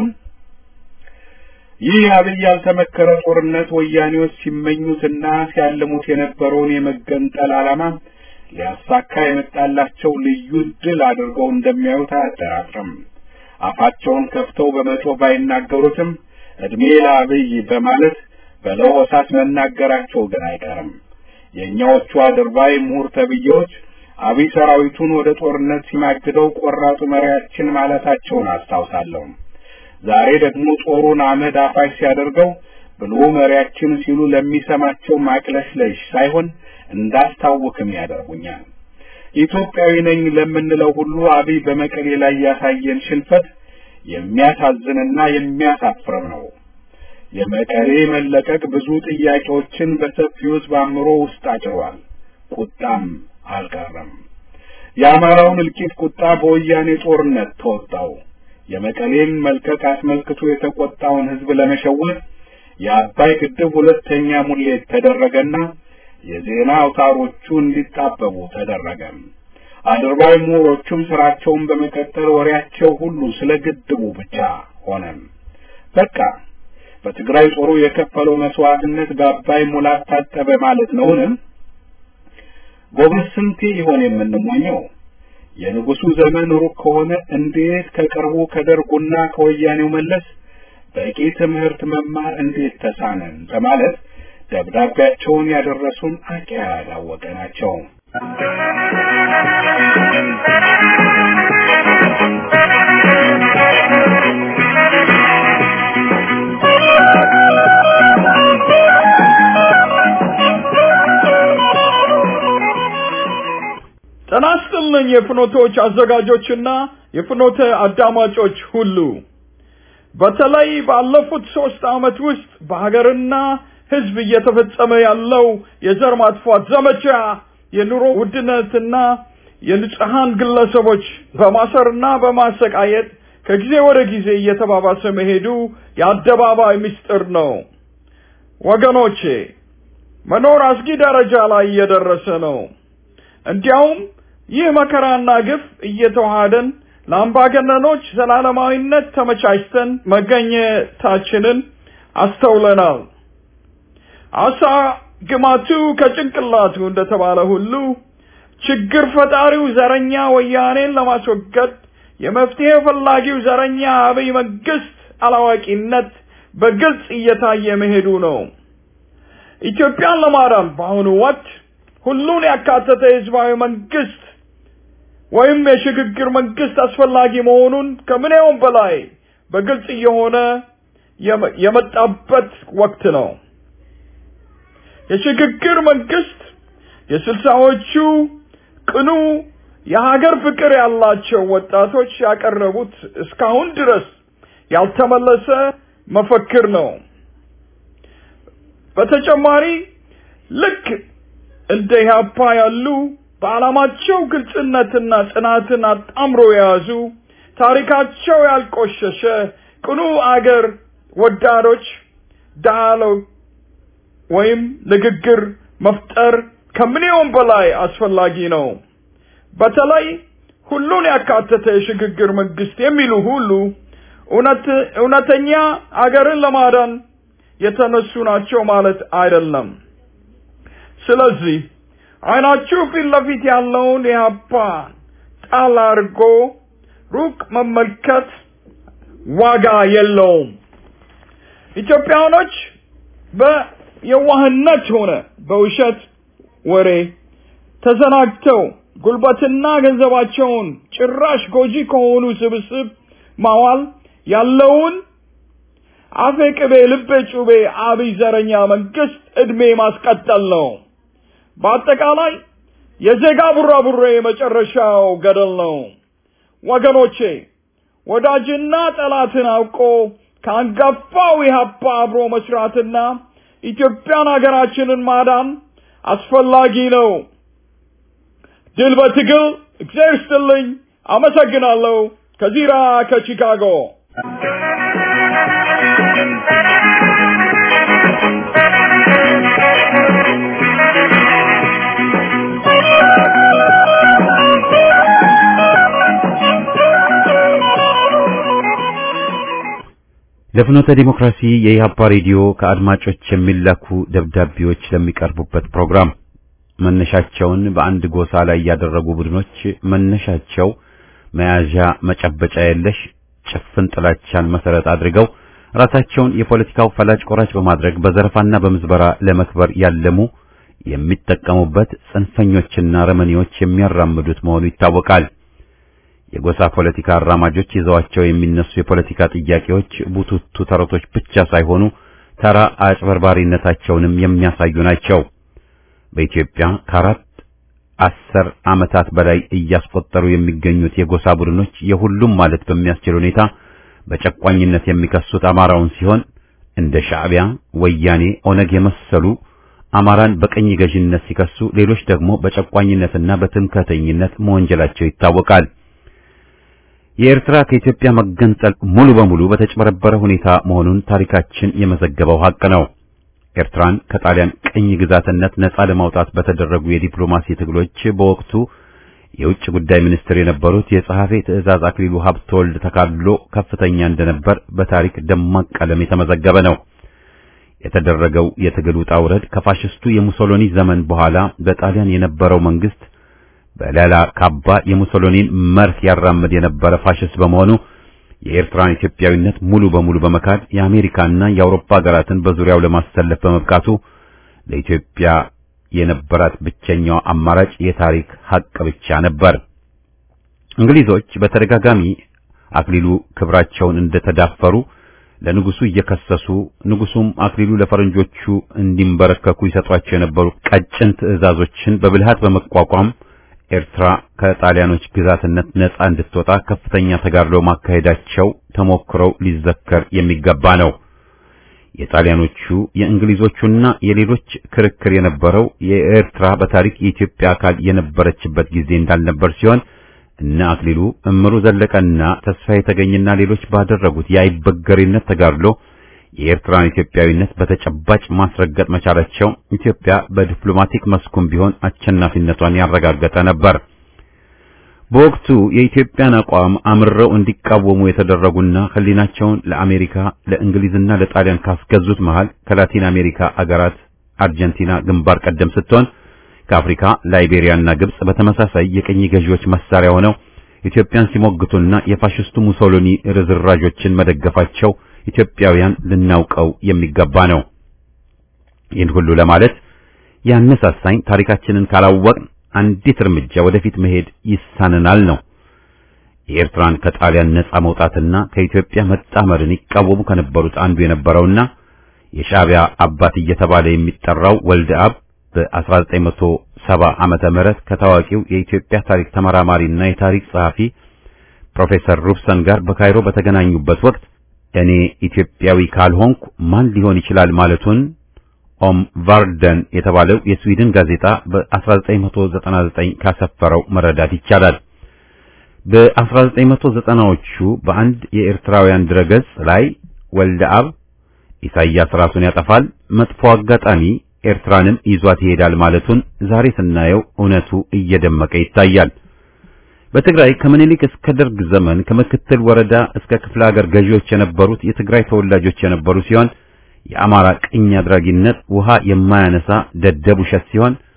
D: ይህ አብይ ያልተመከረ ጦርነት ወያኔዎች ሲመኙትና ሲያልሙት የነበረውን የመገንጠል ዓላማ ሊያሳካ የመጣላቸው ልዩ ድል አድርገው እንደሚያዩት አያጠራጥርም። አፋቸውን ከፍተው በመጮህ ባይናገሩትም እድሜ ለአብይ በማለት በለሆሳስ መናገራቸው ግን አይቀርም። የእኛዎቹ አድርባይ ምሁር ተብዬዎች አብይ ሰራዊቱን ወደ ጦርነት ሲማግደው ቆራጡ መሪያችን ማለታቸውን አስታውሳለሁ። ዛሬ ደግሞ ጦሩን አመድ አፋሽ ሲያደርገው ብሎ መሪያችን ሲሉ ለሚሰማቸው ማቅለሽለሽ ሳይሆን እንዳስታውክም ያደርጉኛል። ኢትዮጵያዊ ነኝ ለምንለው ሁሉ አብይ በመቀሌ ላይ ያሳየን ሽንፈት የሚያሳዝንና የሚያሳፍርም ነው። የመቀሌ መለቀቅ ብዙ ጥያቄዎችን በሰፊው ሕዝብ አእምሮ ውስጥ አጭሯል። ቁጣም አልቀረም። የአማራውን እልቂት ቁጣ በወያኔ ጦርነት ተወጣው። የመቀሌን መልቀቅ አስመልክቶ የተቆጣውን ሕዝብ ለመሸወድ የአባይ ግድብ ሁለተኛ ሙሌት ተደረገና የዜና አውታሮቹ እንዲጣበቡ ተደረገ። አድርባይ ምሁሮቹም ስራቸውን በመቀጠል ወሬያቸው ሁሉ ስለ ግድቡ ብቻ ሆነ። በቃ በትግራይ ጦሩ የከፈለው መስዋዕትነት በአባይ ሙላት ታጠበ ማለት ነውን? ጎበዝ ስንቴ ይሆን የምንሞኘው? የንጉሱ ዘመን ሩቅ ከሆነ እንዴት ከቅርቡ ከደርጉና ከወያኔው መለስ በቂ ትምህርት መማር እንዴት ተሳነን? በማለት ደብዳቤያቸውን ያደረሱን አቂያ ያላወቀ ናቸው።
E: ጤና ይስጥልኝ የፍኖቶች አዘጋጆችና የፍኖተ አዳማጮች ሁሉ በተለይ ባለፉት ሶስት ዓመት ውስጥ በሀገርና ሕዝብ እየተፈጸመ ያለው የዘር ማጥፋት ዘመቻ የኑሮ ውድነትና የንጹሐን ግለሰቦች በማሰርና በማሰቃየት ከጊዜ ወደ ጊዜ እየተባባሰ መሄዱ የአደባባይ ምስጢር ነው። ወገኖቼ መኖር አስጊ ደረጃ ላይ እየደረሰ ነው። እንዲያውም ይህ መከራና ግፍ እየተዋሃደን ለአምባገነኖች ዘላለማዊነት ተመቻችተን መገኘታችንን አስተውለናል። አሳ ግማቱ ከጭንቅላቱ እንደተባለ ሁሉ ችግር ፈጣሪው ዘረኛ ወያኔን ለማስወገድ የመፍትሄ ፈላጊው ዘረኛ አብይ መንግስት አላዋቂነት በግልጽ እየታየ መሄዱ ነው። ኢትዮጵያን ለማዳን በአሁኑ ወቅት ሁሉን ያካተተ ህዝባዊ መንግስት ወይም የሽግግር መንግስት አስፈላጊ መሆኑን ከምንየውም በላይ በግልጽ እየሆነ የመጣበት ወቅት ነው። የሽግግር መንግስት የስልሳዎቹ ቅኑ የሀገር ፍቅር ያላቸው ወጣቶች ያቀረቡት እስካሁን ድረስ ያልተመለሰ መፈክር ነው። በተጨማሪ ልክ እንደ ኢህአፓ ያሉ በዓላማቸው ግልጽነትና ጽናትን አጣምሮ የያዙ ታሪካቸው ያልቆሸሸ ቅኑ አገር ወዳዶች ዳያሎግ ወይም ንግግር መፍጠር ከምንየውም በላይ አስፈላጊ ነው። በተለይ ሁሉን ያካተተ የሽግግር መንግስት የሚሉ ሁሉ እውነተኛ አገርን ለማዳን የተነሱ ናቸው ማለት አይደለም። ስለዚህ አይናችሁ ፊት ለፊት ያለውን ኢህአፓ ጣል አድርጎ ሩቅ መመልከት ዋጋ የለውም። ኢትዮጵያኖች በየዋህነት ሆነ በውሸት ወሬ ተዘናግተው ጉልበትና ገንዘባቸውን ጭራሽ ጎጂ ከሆኑ ስብስብ ማዋል ያለውን አፌ ቅቤ ልቤ ጩቤ አብይ ዘረኛ መንግስት እድሜ ማስቀጠል ነው። በአጠቃላይ የዜጋ ቡራቡሬ የመጨረሻው ገደል ነው። ወገኖቼ ወዳጅና ጠላትን አውቆ ከአንጋፋው ኢህአፓ አብሮ መስራትና ኢትዮጵያን ሀገራችንን ማዳን አስፈላጊ ነው። ድል በትግል እግዚአብሔር ይስጥልኝ። አመሰግናለሁ። ከዚራ ከቺካጎ
A: ለፍኖተ ዲሞክራሲ የኢህአፓ ሬዲዮ ከአድማጮች የሚላኩ ደብዳቤዎች ለሚቀርቡበት ፕሮግራም መነሻቸውን በአንድ ጎሳ ላይ ያደረጉ ቡድኖች መነሻቸው መያዣ መጨበጫ የለሽ ጭፍን ጥላቻን መሰረት አድርገው ራሳቸውን የፖለቲካው ፈላጭ ቆራጭ በማድረግ በዘረፋና በምዝበራ ለመክበር ያለሙ የሚጠቀሙበት ጽንፈኞችና ረመኔዎች የሚያራምዱት መሆኑ ይታወቃል። የጎሳ ፖለቲካ አራማጆች ይዘዋቸው የሚነሱ የፖለቲካ ጥያቄዎች ቡቱቱ ተረቶች ብቻ ሳይሆኑ ተራ አጭበርባሪነታቸውንም የሚያሳዩ ናቸው። በኢትዮጵያ ከአራት አስር ዓመታት በላይ እያስቆጠሩ የሚገኙት የጎሳ ቡድኖች የሁሉም ማለት በሚያስችል ሁኔታ በጨቋኝነት የሚከሱት አማራውን ሲሆን እንደ ሻዕቢያ፣ ወያኔ፣ ኦነግ የመሰሉ አማራን በቀኝ ገዥነት ሲከሱ፣ ሌሎች ደግሞ በጨቋኝነትና በትምክህተኝነት መወንጀላቸው ይታወቃል። የኤርትራ ከኢትዮጵያ መገንጠል ሙሉ በሙሉ በተጭበረበረ ሁኔታ መሆኑን ታሪካችን የመዘገበው ሀቅ ነው። ኤርትራን ከጣሊያን ቅኝ ግዛትነት ነጻ ለማውጣት በተደረጉ የዲፕሎማሲ ትግሎች በወቅቱ የውጭ ጉዳይ ሚኒስትር የነበሩት የጸሐፌ ትእዛዝ አክሊሉ ሀብተወልድ ተካድሎ ከፍተኛ እንደነበር በታሪክ ደማቅ ቀለም የተመዘገበ ነው። የተደረገው የትግል ውጣ ውረድ ከፋሽስቱ የሙሶሎኒ ዘመን በኋላ በጣሊያን የነበረው መንግስት በሌላ ካባ የሙሶሎኒን መርህ ያራምድ የነበረ ፋሽስት በመሆኑ የኤርትራን ኢትዮጵያዊነት ሙሉ በሙሉ በመካድ የአሜሪካና የአውሮፓ ሀገራትን በዙሪያው ለማሰለፍ በመብቃቱ ለኢትዮጵያ የነበራት ብቸኛው አማራጭ የታሪክ ሀቅ ብቻ ነበር። እንግሊዞች በተደጋጋሚ አክሊሉ ክብራቸውን እንደተዳፈሩ ለንጉሱ እየከሰሱ ንጉሱም አክሊሉ ለፈረንጆቹ እንዲንበረከኩ ይሰጧቸው የነበሩ ቀጭን ትዕዛዞችን በብልሃት በመቋቋም ኤርትራ ከጣሊያኖች ግዛትነት ነጻ እንድትወጣ ከፍተኛ ተጋድሎ ማካሄዳቸው ተሞክረው ሊዘከር የሚገባ ነው። የጣሊያኖቹ የእንግሊዞቹና የሌሎች ክርክር የነበረው የኤርትራ በታሪክ የኢትዮጵያ አካል የነበረችበት ጊዜ እንዳልነበር ሲሆን እነ አክሊሉ እምሩ ዘለቀና ተስፋ የተገኘና ሌሎች ባደረጉት የአይበገሬነት ተጋድሎ የኤርትራን ኢትዮጵያዊነት በተጨባጭ ማስረገጥ መቻላቸው ኢትዮጵያ በዲፕሎማቲክ መስኩም ቢሆን አሸናፊነቷን ያረጋገጠ ነበር። በወቅቱ የኢትዮጵያን አቋም አምርረው እንዲቃወሙ የተደረጉና ሕሊናቸውን ለአሜሪካ ለእንግሊዝና ለጣሊያን ካስገዙት መሃል ከላቲን አሜሪካ አገራት አርጀንቲና ግንባር ቀደም ስትሆን ከአፍሪካ ላይቤሪያና ግብጽ በተመሳሳይ የቅኝ ገዢዎች መሳሪያ ሆነው ኢትዮጵያን ሲሞግቱና የፋሽስቱ ሙሶሎኒ ርዝራዦችን መደገፋቸው ኢትዮጵያውያን ልናውቀው የሚገባ ነው። ይህን ሁሉ ለማለት ያነሳሳኝ ታሪካችንን ካላወቅን አንዲት እርምጃ ወደፊት መሄድ ይሳነናል ነው። የኤርትራን ከጣሊያን ነጻ መውጣትና ከኢትዮጵያ መጣመርን ይቃወሙ ከነበሩት አንዱ የነበረውና የሻዕቢያ አባት እየተባለ የሚጠራው ወልደ አብ በ1970 ዓመተ ምህረት ከታዋቂው የኢትዮጵያ ታሪክ ተመራማሪና የታሪክ ጸሐፊ ፕሮፌሰር ሩብሰን ጋር በካይሮ በተገናኙበት ወቅት እኔ ኢትዮጵያዊ ካልሆንኩ ማን ሊሆን ይችላል ማለቱን ኦም ቫርደን የተባለው የስዊድን ጋዜጣ በ1999 ካሰፈረው መረዳት ይቻላል። በ1990ዎቹ በአንድ የኤርትራውያን ድረገጽ ላይ ወልደ አብ ኢሳይያስ ራሱን ያጠፋል፣ መጥፎ አጋጣሚ ኤርትራንም ይዟት ይሄዳል ማለቱን ዛሬ ስናየው እውነቱ እየደመቀ ይታያል። በትግራይ ከምኒልክ እስከ ደርግ ዘመን ከምክትል ወረዳ እስከ ክፍለ ሀገር ገዢዎች የነበሩት የትግራይ ተወላጆች የነበሩ ሲሆን የአማራ ቅኝ አድራጊነት ውሃ የማያነሳ ደደብ ውሸት ሲሆን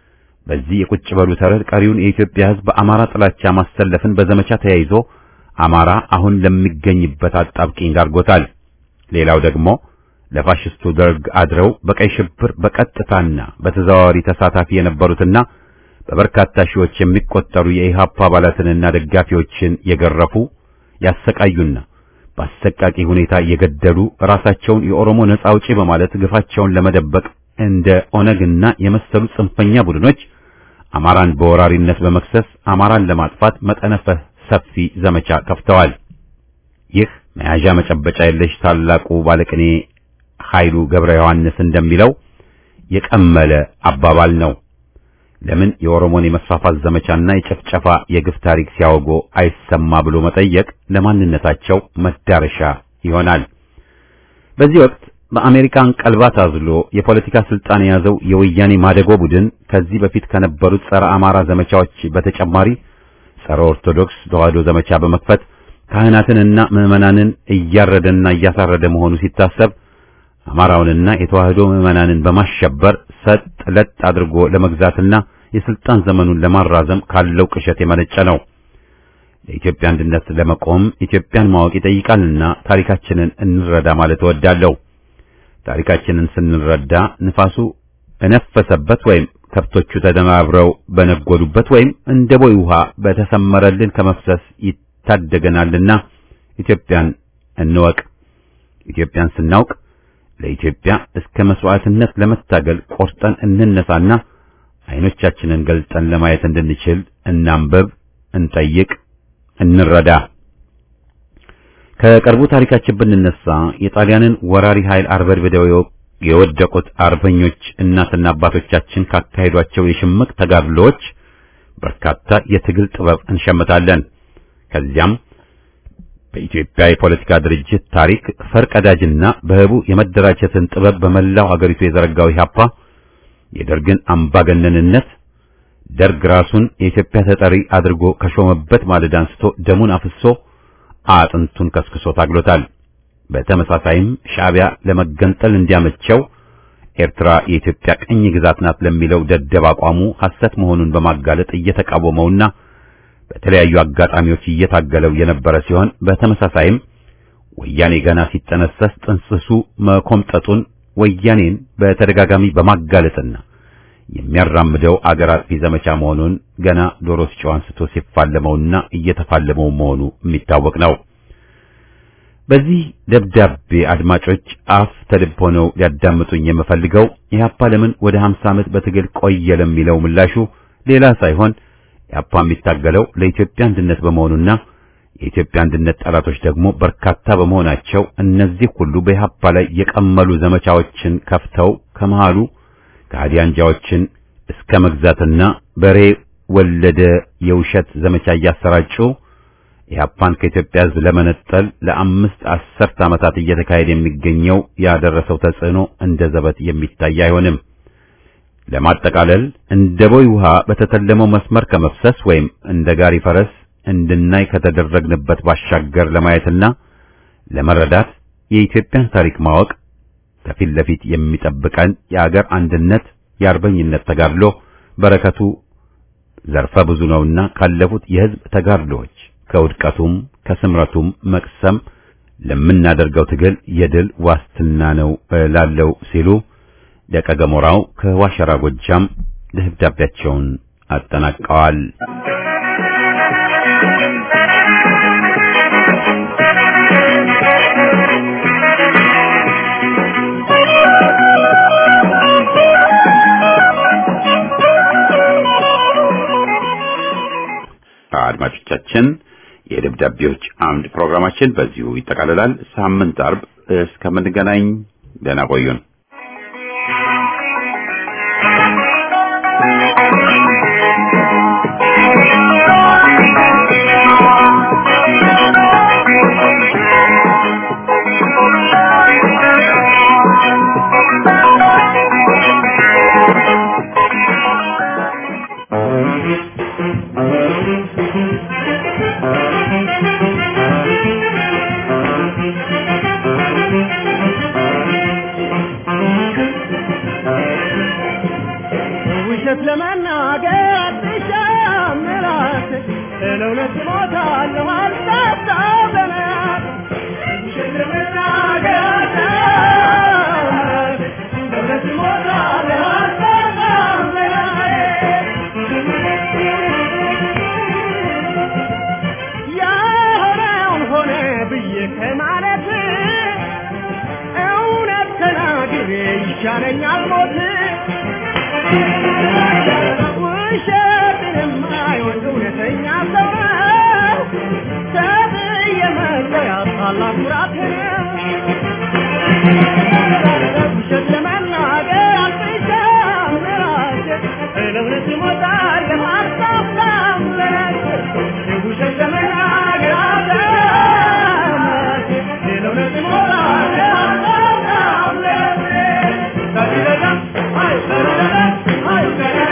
A: በዚህ የቁጭ በሉ ተረት ቀሪውን የኢትዮጵያ ሕዝብ በአማራ ጥላቻ ማሰለፍን በዘመቻ ተያይዞ አማራ አሁን ለሚገኝበት አጣብቂኝ ዳርጎታል። ሌላው ደግሞ ለፋሽስቱ ደርግ አድረው በቀይ ሽብር በቀጥታና በተዘዋዋሪ ተሳታፊ የነበሩትና በበርካታ ሺዎች የሚቆጠሩ የኢሃፓ አባላትንና ደጋፊዎችን የገረፉ ያሰቃዩና በአሰቃቂ ሁኔታ የገደሉ ራሳቸውን የኦሮሞ ነጻ አውጪ በማለት ግፋቸውን ለመደበቅ እንደ ኦነግና የመሰሉ ጽንፈኛ ቡድኖች አማራን በወራሪነት በመክሰስ አማራን ለማጥፋት መጠነ ሰፊ ዘመቻ ከፍተዋል። ይህ መያዣ መጨበጫ የለሽ ታላቁ ባለቅኔ ኃይሉ ገብረ ዮሐንስ እንደሚለው የቀመለ አባባል ነው። ለምን የኦሮሞን የመስፋፋት ዘመቻና የጨፍጨፋ የግፍ ታሪክ ሲያወጉ አይሰማ ብሎ መጠየቅ ለማንነታቸው መዳረሻ ይሆናል። በዚህ ወቅት በአሜሪካን ቀልባ ታዝሎ የፖለቲካ ስልጣን የያዘው የወያኔ ማደጎ ቡድን ከዚህ በፊት ከነበሩት ጸረ አማራ ዘመቻዎች በተጨማሪ ጸረ ኦርቶዶክስ ተዋህዶ ዘመቻ በመክፈት ካህናትንና ምዕመናንን እያረደና እያሳረደ መሆኑ ሲታሰብ አማራውንና የተዋህዶ ምዕመናንን በማሸበር ሰጥ ለጥ አድርጎ ለመግዛትና የስልጣን ዘመኑን ለማራዘም ካለው ቅዠት የመነጨ ነው። ለኢትዮጵያ አንድነት ለመቆም ኢትዮጵያን ማወቅ ይጠይቃልና ታሪካችንን እንረዳ ማለት እወዳለሁ። ታሪካችንን ስንረዳ ንፋሱ እነፈሰበት ወይም ከብቶቹ ተደናብረው በነጎዱበት ወይም እንደ ቦይ ውሃ በተሰመረልን ከመፍሰስ ይታደገናልና ኢትዮጵያን እንወቅ። ኢትዮጵያን ስናውቅ ለኢትዮጵያ እስከ መስዋዕትነት ለመታገል ቆርጠን እንነሳና አይኖቻችንን ገልጠን ለማየት እንድንችል እናንበብ፣ እንጠይቅ፣ እንረዳ። ከቅርቡ ታሪካችን ብንነሳ የጣሊያንን ወራሪ ኃይል አርበድብደው የወደቁት አርበኞች እናትና አባቶቻችን ካካሄዷቸው የሽምቅ ተጋድሎዎች በርካታ የትግል ጥበብ እንሸምታለን። ከዚያም በኢትዮጵያ የፖለቲካ ድርጅት ታሪክ ፈርቀዳጅና በህቡ የመደራጀትን ጥበብ በመላው አገሪቱ የዘረጋው ኢህአፓ የደርግን አምባገነንነት ደርግ ራሱን የኢትዮጵያ ተጠሪ አድርጎ ከሾመበት ማለዳ አንስቶ ደሙን አፍሶ አጥንቱን ከስክሶ ታግሎታል። በተመሳሳይም ሻዕቢያ ለመገንጠል እንዲያመቸው ኤርትራ የኢትዮጵያ ቅኝ ግዛት ናት ለሚለው ደደብ አቋሙ ሐሰት መሆኑን በማጋለጥ እየተቃወመውና በተለያዩ አጋጣሚዎች እየታገለው የነበረ ሲሆን በተመሳሳይም ወያኔ ገና ሲጠነሰስ ጥንስሱ መኮምጠጡን ወያኔን በተደጋጋሚ በማጋለጥና የሚያራምደው አገር አጥፊ ዘመቻ መሆኑን ገና ዶሮ ሲጮህ አንስቶ ሲፋለመውና እየተፋለመው መሆኑ የሚታወቅ ነው። በዚህ ደብዳቤ አድማጮች አፍ ተልብ ሆነው ሊያዳምጡኝ የምፈልገው ኢህአፓ ለምን ወደ 50 ዓመት በትግል ቆየ ለሚለው ምላሹ ሌላ ሳይሆን ኢህአፓ የሚታገለው ለኢትዮጵያ አንድነት በመሆኑና የኢትዮጵያ አንድነት ጠላቶች ደግሞ በርካታ በመሆናቸው እነዚህ ሁሉ በኢህአፓ ላይ የቀመሉ ዘመቻዎችን ከፍተው ከመሃሉ ከሃዲ አንጃዎችን እስከ መግዛትና በሬ ወለደ የውሸት ዘመቻ እያሰራጩ ኢህአፓን ከኢትዮጵያ ሕዝብ ለመነጠል ለአምስት አስርት ዓመታት እየተካሄደ የሚገኘው ያደረሰው ተጽዕኖ እንደ ዘበት የሚታይ አይሆንም። ለማጠቃለል እንደ ቦይ ውሃ በተተለመው መስመር ከመፍሰስ ወይም እንደ ጋሪ ፈረስ እንድናይ ከተደረግንበት ባሻገር ለማየትና ለመረዳት የኢትዮጵያን ታሪክ ማወቅ ከፊት ለፊት የሚጠብቀን የአገር አንድነት የአርበኝነት ተጋድሎ በረከቱ ዘርፈ ብዙ ነውና ካለፉት የሕዝብ ተጋድሎዎች ከውድቀቱም ከስምረቱም መቅሰም ለምናደርገው ትግል የድል ዋስትና ነው ላለው ሲሉ ደቀ ገሞራው ከዋሸራ ጎጃም ደብዳቤያቸውን አጠናቀዋል። አድማጮቻችን የደብዳቤዎች አምድ ፕሮግራማችን በዚሁ ይጠቃልላል። ሳምንት አርብ እስከምንገናኝ ደህና ቆዩን።
C: ለእውነት እሞታለሁ አልሳሳም ለእውነት ውሸት ለመናገር አልሳሳም ለእውነት እሞታለሁ አልሳሳም ያሆነውን ሆነ ብዬ ከማለት እውነት ተናግሬ ይሻለኛል ሞት ውሸትን የማይወድ እውነተኛ ሰው ነው ተብዬ መለያ ታላቅ ኩራት ነው ውሸት ለመናገር አልፍቻም ለራሴ ለእውነት እሞታለሁ አልሳሳም ለራሴ ውሸት ለመናገር አልፍቻም ለእውነት እሞታለሁ አልሳሳም ለራሴ አይ አይ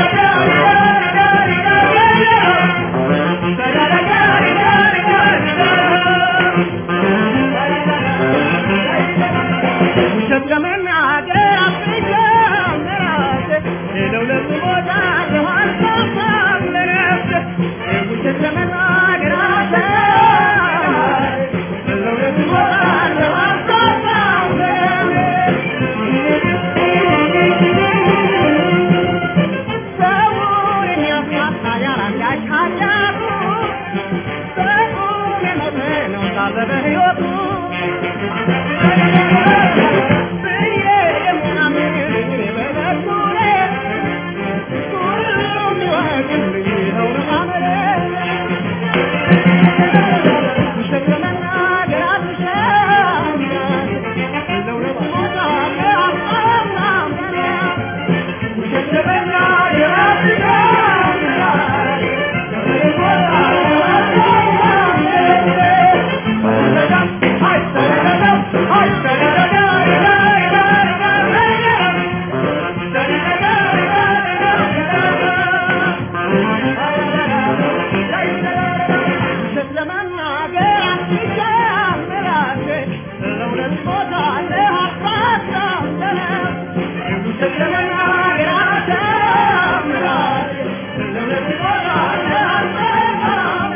C: ውሸት ለመናገር አልፍቻም ለራሴ ለእውነት እሞታለሁ አልሳሳም ለነፍሴ ውሸት ለመናገር አልፍቻም ለእውነት እሞታለሁ አልሳሳም ሰውን የሚያሳጣ ያላንዳች ኃጢአቱ ሰውን የሞተ ነው ሳለ በሕይወቱ ብዬ የማምን እኔ በበኩሌ ሁሉም ይወቅልኝ ይኸው ነው ማመኔ። ውሸት ለመናገር አልሻም ለእውነት እሞታለሁ አልሳሳም ውሸት ለመናገር አልሻም ለእውነት እሞታለሁ አልሳሳም ውሸት ለመናገር አልችልም ራሴ ለእውነት እሞታለሁ አልሳሳም ውሸት ለመናገር አልችልም ራሴ ለእውነት እሞታለሁ አልሳሳም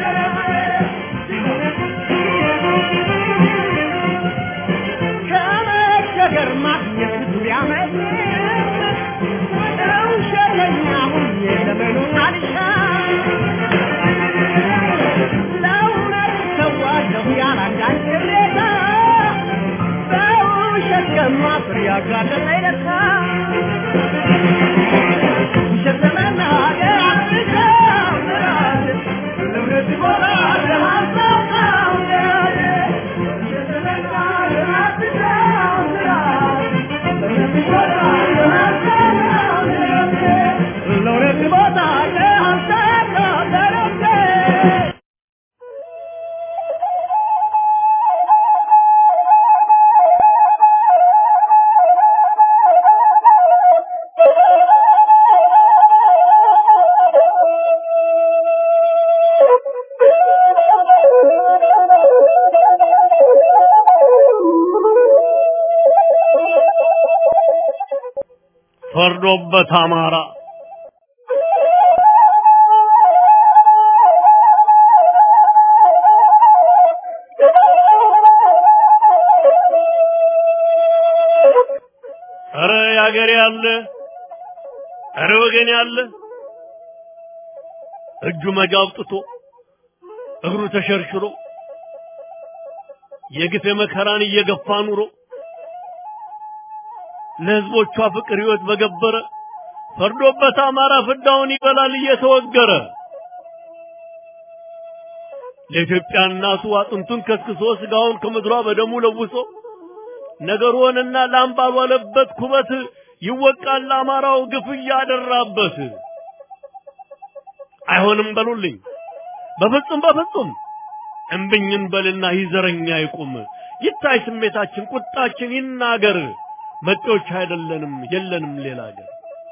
C: ከመቸገር ማግኘት ዙሪያ መስም ውሸተኛ ሁኜ ለመኖር አልሻም ለእውነት እሰዋለሁ ያላንዳች ቅሬታ በውሸት ከማፍር ያጋለጠኝ ደስታ ውሸት ለመናገር አልችልም ራሴ ለእውነት እሞታለሁ አልሳሳም ውሸት ለመናገር አልችልም ራሴ ለእውነት እሞታለሁ አልሳሳም ለእውነት እሞታለሁ አልሳሳም ለነፍሴ
B: ፈርዶበት አማራ ኧረ ያገሬ ያለ ኧረ ወገን ያለ እጁ መጃ አውጥቶ እግሩ ተሸርሽሮ የግፍ መከራን እየገፋ ኑሮ ለህዝቦቿ ፍቅር ህይወት በገበረ ፈርዶበት አማራ ፍዳውን ይበላል እየተወገረ ለኢትዮጵያ እናቱ አጥንቱን ከስክሶ ስጋውን ከምድሯ በደሙ ለውሶ ነገሩንና ላም ባልዋለበት ኩበት ይወቃል አማራው ግፍ እያደራበት። አይሆንም በሉልኝ በፍጹም በፍጹም እምብኝን በልና ይዘረኛ ይቁም ይታይ ስሜታችን ቁጣችን ይናገር መጤዎች አይደለንም የለንም ሌላ ሀገር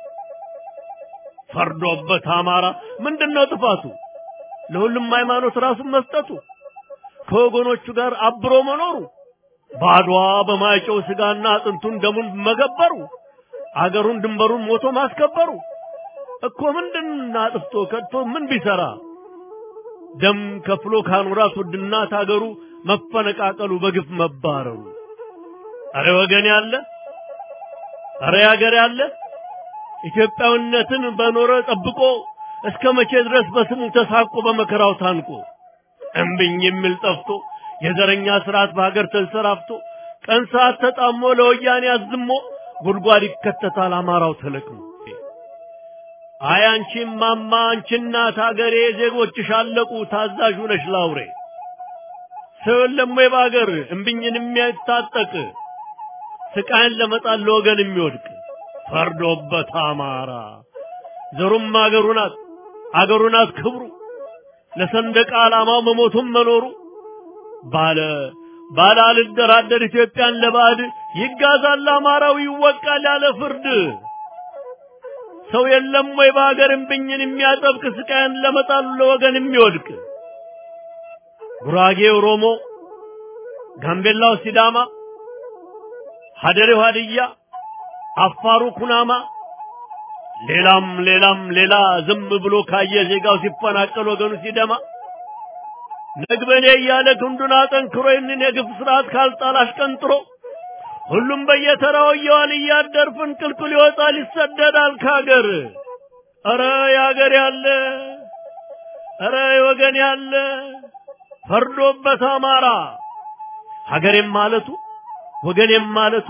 B: ፈርዶበት አማራ ምንድነው ጥፋቱ ለሁሉም ሃይማኖት ራሱን መስጠቱ ከወገኖቹ ጋር አብሮ መኖሩ ባድዋ በማይጨው ስጋና አጥንቱን ደሙን መገበሩ አገሩን ድንበሩን ሞቶ ማስከበሩ እኮ ምንድን አጥፍቶ ከድቶ ምን ቢሰራ
F: ደም ከፍሎ ካኖራት ውድናት አገሩ መፈነቃቀሉ በግፍ መባረሩ አረ ወገን ያለ አረ ያገር ያለ ኢትዮጵያዊነትን በኖረ ጠብቆ እስከ መቼ ድረስ በስሙ ተሳቆ በመከራው ታንቆ እምብኝ የሚል ጠፍቶ የዘረኛ ስርዓት በሀገር ተንሰራፍቶ ቀን ሰዓት ተጣሞ ለወያኔ አዝሞ ጉድጓድ ይከተታል አማራው ተለቅሞ አይ አንቺ ማማ አንቺ እናት ሀገሬ ዜጎችሽ አለቁ ታዛዥ ነሽ ላውሬ ሰው የለም ወይ በሀገር እምብኝን የሚያታጠቅ ስቃይን ለመጣል ለወገን የሚወድቅ ፈርዶበት አማራ ዘሩም አገሩ ናት አገሩ ናት ክብሩ ለሰንደቅ ዓላማው መሞቱም መኖሩ ባለ ባለ አልደራደር ኢትዮጵያን ለባዕድ ይጋዛል አማራው ይወቃል ያለ ፍርድ ሰው የለም ወይ በሀገር እምብኝን የሚያጠብቅ ስቃይን ለመጣሉ ለወገን የሚወድቅ ጉራጌ ኦሮሞ፣ ጋምቤላው ሲዳማ፣ ሀደሬው ሀድያ፣ አፋሩ ኩናማ ሌላም ሌላም ሌላ ዝም ብሎ ካየ ዜጋው ሲፈናቀል ወገኑ ሲደማ ነግበኔ እያለ ክንዱን አጠንክሮ ይህንን የግፍ ስርዓት ካልጣል አሽቀንጥሮ ሁሉም በየተራው እየዋል እያደር ፍንቅልቅል ይወጣል ይሰደዳል ካገር። ኧረ ያገር ያለ ኧረ ወገን ያለ ፈርዶበት አማራ ሀገሬም ማለቱ ወገኔም ማለቱ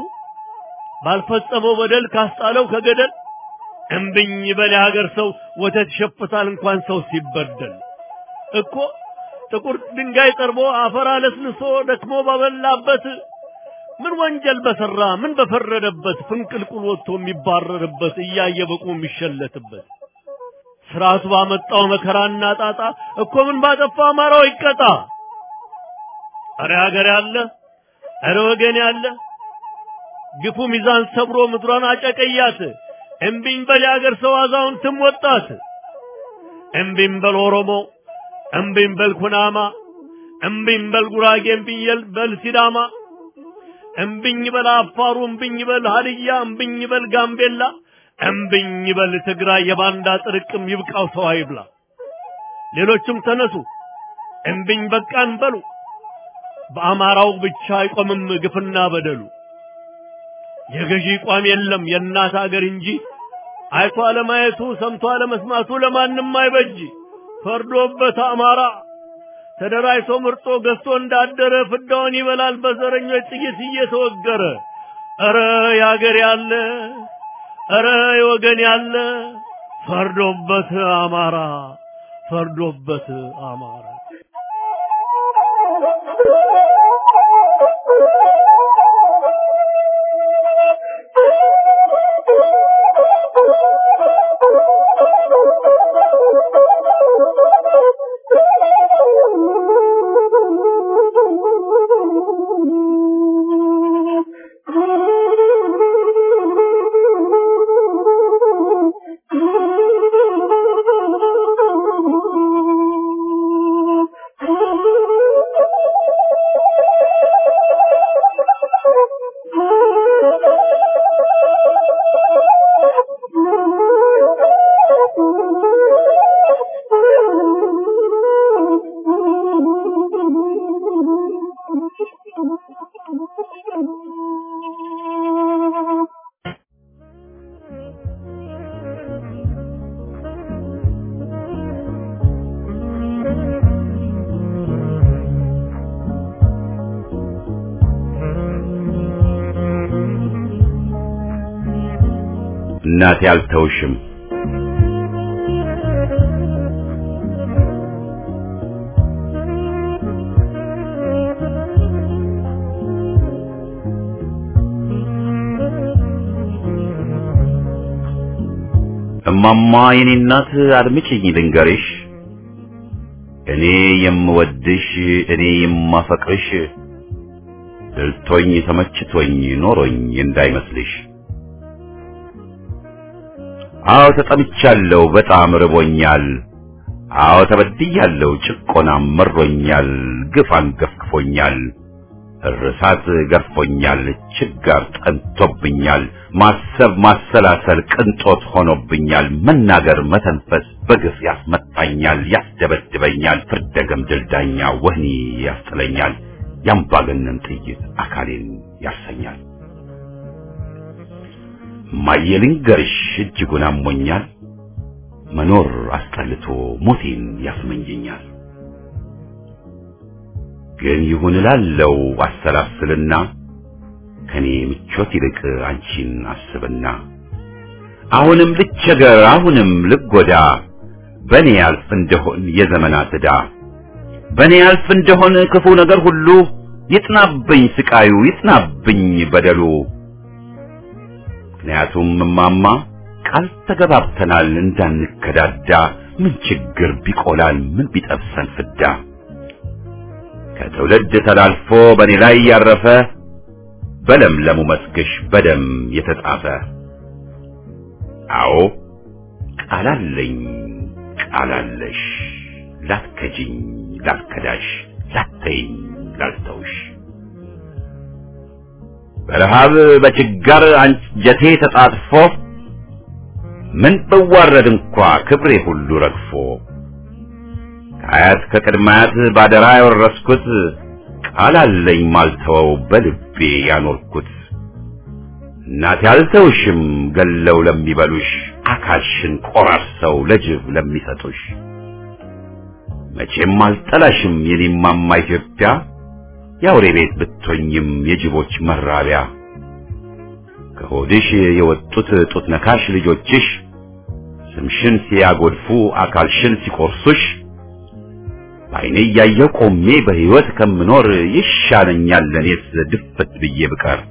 F: ባልፈጸመው በደል ካስጣለው ከገደል እምብኝ በል የሀገር ሰው ወተት ይሸፍታል እንኳን ሰው ሲበደል እኮ ጥቁር ድንጋይ ጠርቦ አፈር አለስልሶ ደክሞ ባበላበት ምን ወንጀል በሰራ ምን በፈረደበት ፍንቅልቁል ወጥቶ የሚባረርበት እያየ በቁ የሚሸለትበት ስርዓቱ ባመጣው መከራና ጣጣ እኮ ምን ባጠፋ አማራው ይቀጣ። አረ ሀገር ያለ አረ ወገን ያለ ግፉ ሚዛን ሰብሮ ምድሯን አጨቀያት። እምቢኝ በል የሀገር ሰው አዛውንትም ወጣት። እምቢኝ በል ኦሮሞ፣ እምቢኝ በል ኩናማ፣ እምቢኝ በል ጉራጌ፣ እምቢኝ በል ሲዳማ፣ እምቢኝ በል አፋሩ፣ እምቢኝ በል ሀድያ፣ እምቢኝ በል ጋምቤላ፣ እምቢኝ በል ትግራይ። የባንዳ ጥርቅም ይብቃው ሰው አይብላ። ሌሎችም ተነሱ እምቢኝ በቃን በሉ። በአማራው ብቻ አይቆምም ግፍና በደሉ። የገዢ ቋም የለም የእናት አገር እንጂ አይቶ አለማየቱ ሰምቶ አለመስማቱ ለማንም አይበጅ። ፈርዶበት አማራ ተደራጅቶ ምርጦ ገዝቶ እንዳደረ ፍዳውን ይበላል በዘረኞች ጥይት እየተወገረ። ኧረ ያገር ያለ ኧረ የወገን ያለ ፈርዶበት አማራ ፈርዶበት አማራ
A: እናቴ አልተውሽም። እማማ የኔ እናት አድምጪኝ ልንገርሽ፣ እኔ የምወድሽ እኔ የማፈቅርሽ ድልቶኝ ተመችቶኝ ኖሮኝ እንዳይመስልሽ። አዎ ተጠምቻለሁ፣ በጣም ርቦኛል። አዎ ተበድያለሁ፣ ጭቆናም መሮኛል፣ ግፍ አንገፍግፎኛል። እርሳት ገርፎኛል፣ ችጋር ጠንቶብኛል፣ ማሰብ ማሰላሰል ቅንጦት ሆኖብኛል፣ መናገር መተንፈስ በግፍ ያስመታኛል፣ ያስደበድበኛል፣ ፍርደ ገምድል ዳኛ ወህኒ ያስጥለኛል፣ ያምባገነን ጥይት አካሌን ያርሰኛል። ማየልንገርሽ እጅጉን አሞኛል፣ መኖር አስጠልቶ ሞቴን ያስመኘኛል። ግን ይሁን እላለው አሰላስልና ከኔ ምቾት ይልቅ አንቺን አስብና አሁንም ልቸገር አሁንም ልጎዳ በኔ ያልፍ እንደሆን የዘመናት ዕዳ በኔ ያልፍ እንደሆን ክፉ ነገር ሁሉ ይጥናብኝ ስቃዩ ይጥናብኝ በደሉ ምክንያቱም እማማ ቃል ተገባብተናል እንዳንከዳዳ ምን ችግር ቢቆላል ምን ቢጠብሰን ፍዳ ከትውልድ ተላልፎ በእኔ ላይ ያረፈ በለምለሙ መስግሽ በደም የተጻፈ አዎ ቃላለኝ ቃላለሽ ላትከጂኝ ላትከዳሽ ላተይኝ ላልተውሽ በረሃብ በችጋር አንጀቴ ተጣጥፎ ምን ብዋረድ እንኳ ክብሬ ሁሉ ረግፎ ከአያት ከቅድማያት ባደራ ያወረስኩት ቃል አለኝ ማልተወው በልቤ ያኖርኩት እናቴ አልተውሽም ገለው ለሚበሉሽ አካልሽን ቆራርሰው ለጅብ ለሚሰጡሽ መቼም አልጠላሽም የኔማማ ኢትዮጵያ የአውሬ ቤት ብትሆኝም የጅቦች መራቢያ ከሆድሽ የወጡት ጡት ነካሽ ልጆችሽ ስምሽን ሲያጎድፉ አካልሽን ሲቆርሱሽ በዓይኔ እያየሁ ቆሜ በሕይወት ከምኖር ይሻለኛል ለኔስ ድፍት ብዬ ብቀር።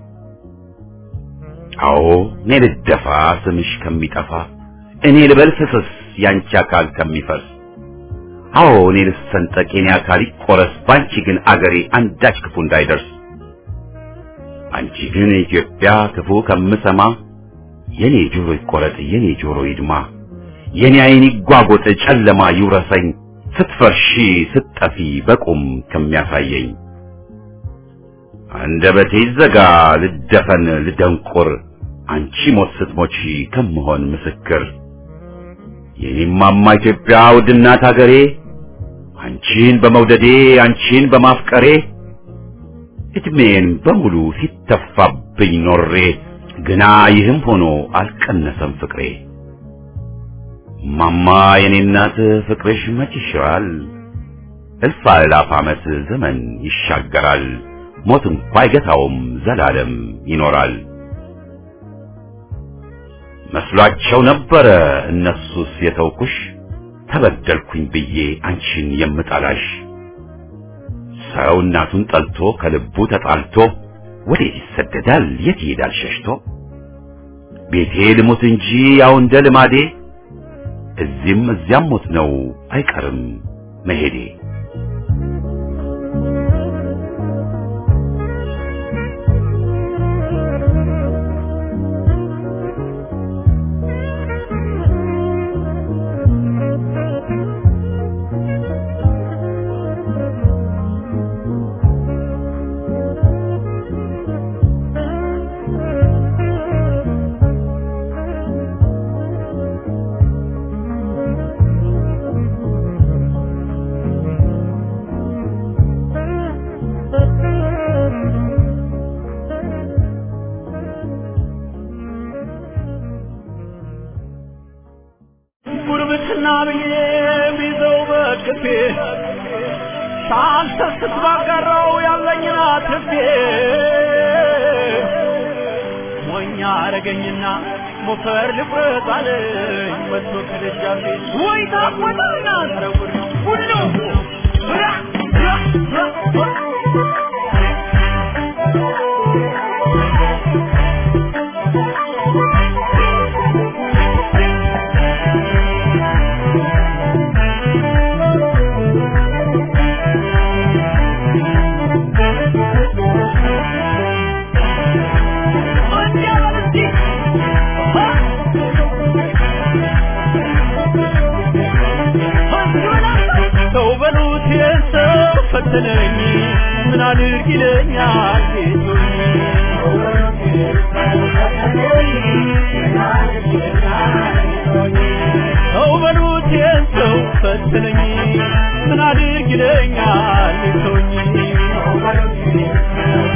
A: አዎ እኔ ልደፋ ስምሽ ከሚጠፋ እኔ ልበል ፍስስ ያንቺ አካል ከሚፈርስ አዎ እኔ ልሰንጠቅ የኔ አካል ይቆረስ ባንቺ ግን አገሬ አንዳች ክፉ እንዳይደርስ አንቺ ግን ኢትዮጵያ ክፉ ከምሰማ የኔ ጆሮ ይቆረጥ የኔ ጆሮ ይድማ የኔ ዓይን ይጓጎጥ ጨለማ ይውረሰኝ ስትፈርሺ ስትጠፊ በቁም ከሚያሳየኝ አንደበቴ ይዘጋ ልደፈን ልደንቁር አንቺ ሞት ስትሞቺ ከምሆን ምስክር የኔማማ ኢትዮጵያ ውድናት አገሬ አንቺን በመውደዴ አንቺን በማፍቀሬ እድሜን በሙሉ ሲተፋብኝ ኖሬ ግና ይህም ሆኖ አልቀነሰም ፍቅሬ ማማ የኔ እናት ፍቅርሽ መች ይሽራል እልፍ አእላፍ ዓመት ዘመን ይሻገራል ሞት እንኳ አይገታውም ዘላለም ይኖራል መስሏቸው ነበረ እነሱስ የተውኩሽ ተበደልኩኝ ብዬ አንቺን የምጠላሽ ሰው እናቱን ጠልቶ ከልቡ ተጣልቶ ወዴት ይሰደዳል የት ይሄዳል ሸሽቶ ቤቴ ልሙት እንጂ ያው እንደ ልማዴ እዚህም እዚያም ሞት ነው አይቀርም መሄዴ
C: ጉርብትና ብዬ ቢዘው በቅፌ ሳልሰስት ባጋራው ያለኝን አትርፌ ሞኛ አረገኝና ሞፈር ልቁረጥ አለኝ መጥቶ ከደጃፌ ወይ ታቆጣና ተረጉድ ሁሉ ሰው በሉት የሰው ፈተነኝ ምን አድርግ ይለኛል ሰው በሉት ሰው ፈትነኝ ምን አድርግ ይለኛል ሰውኝ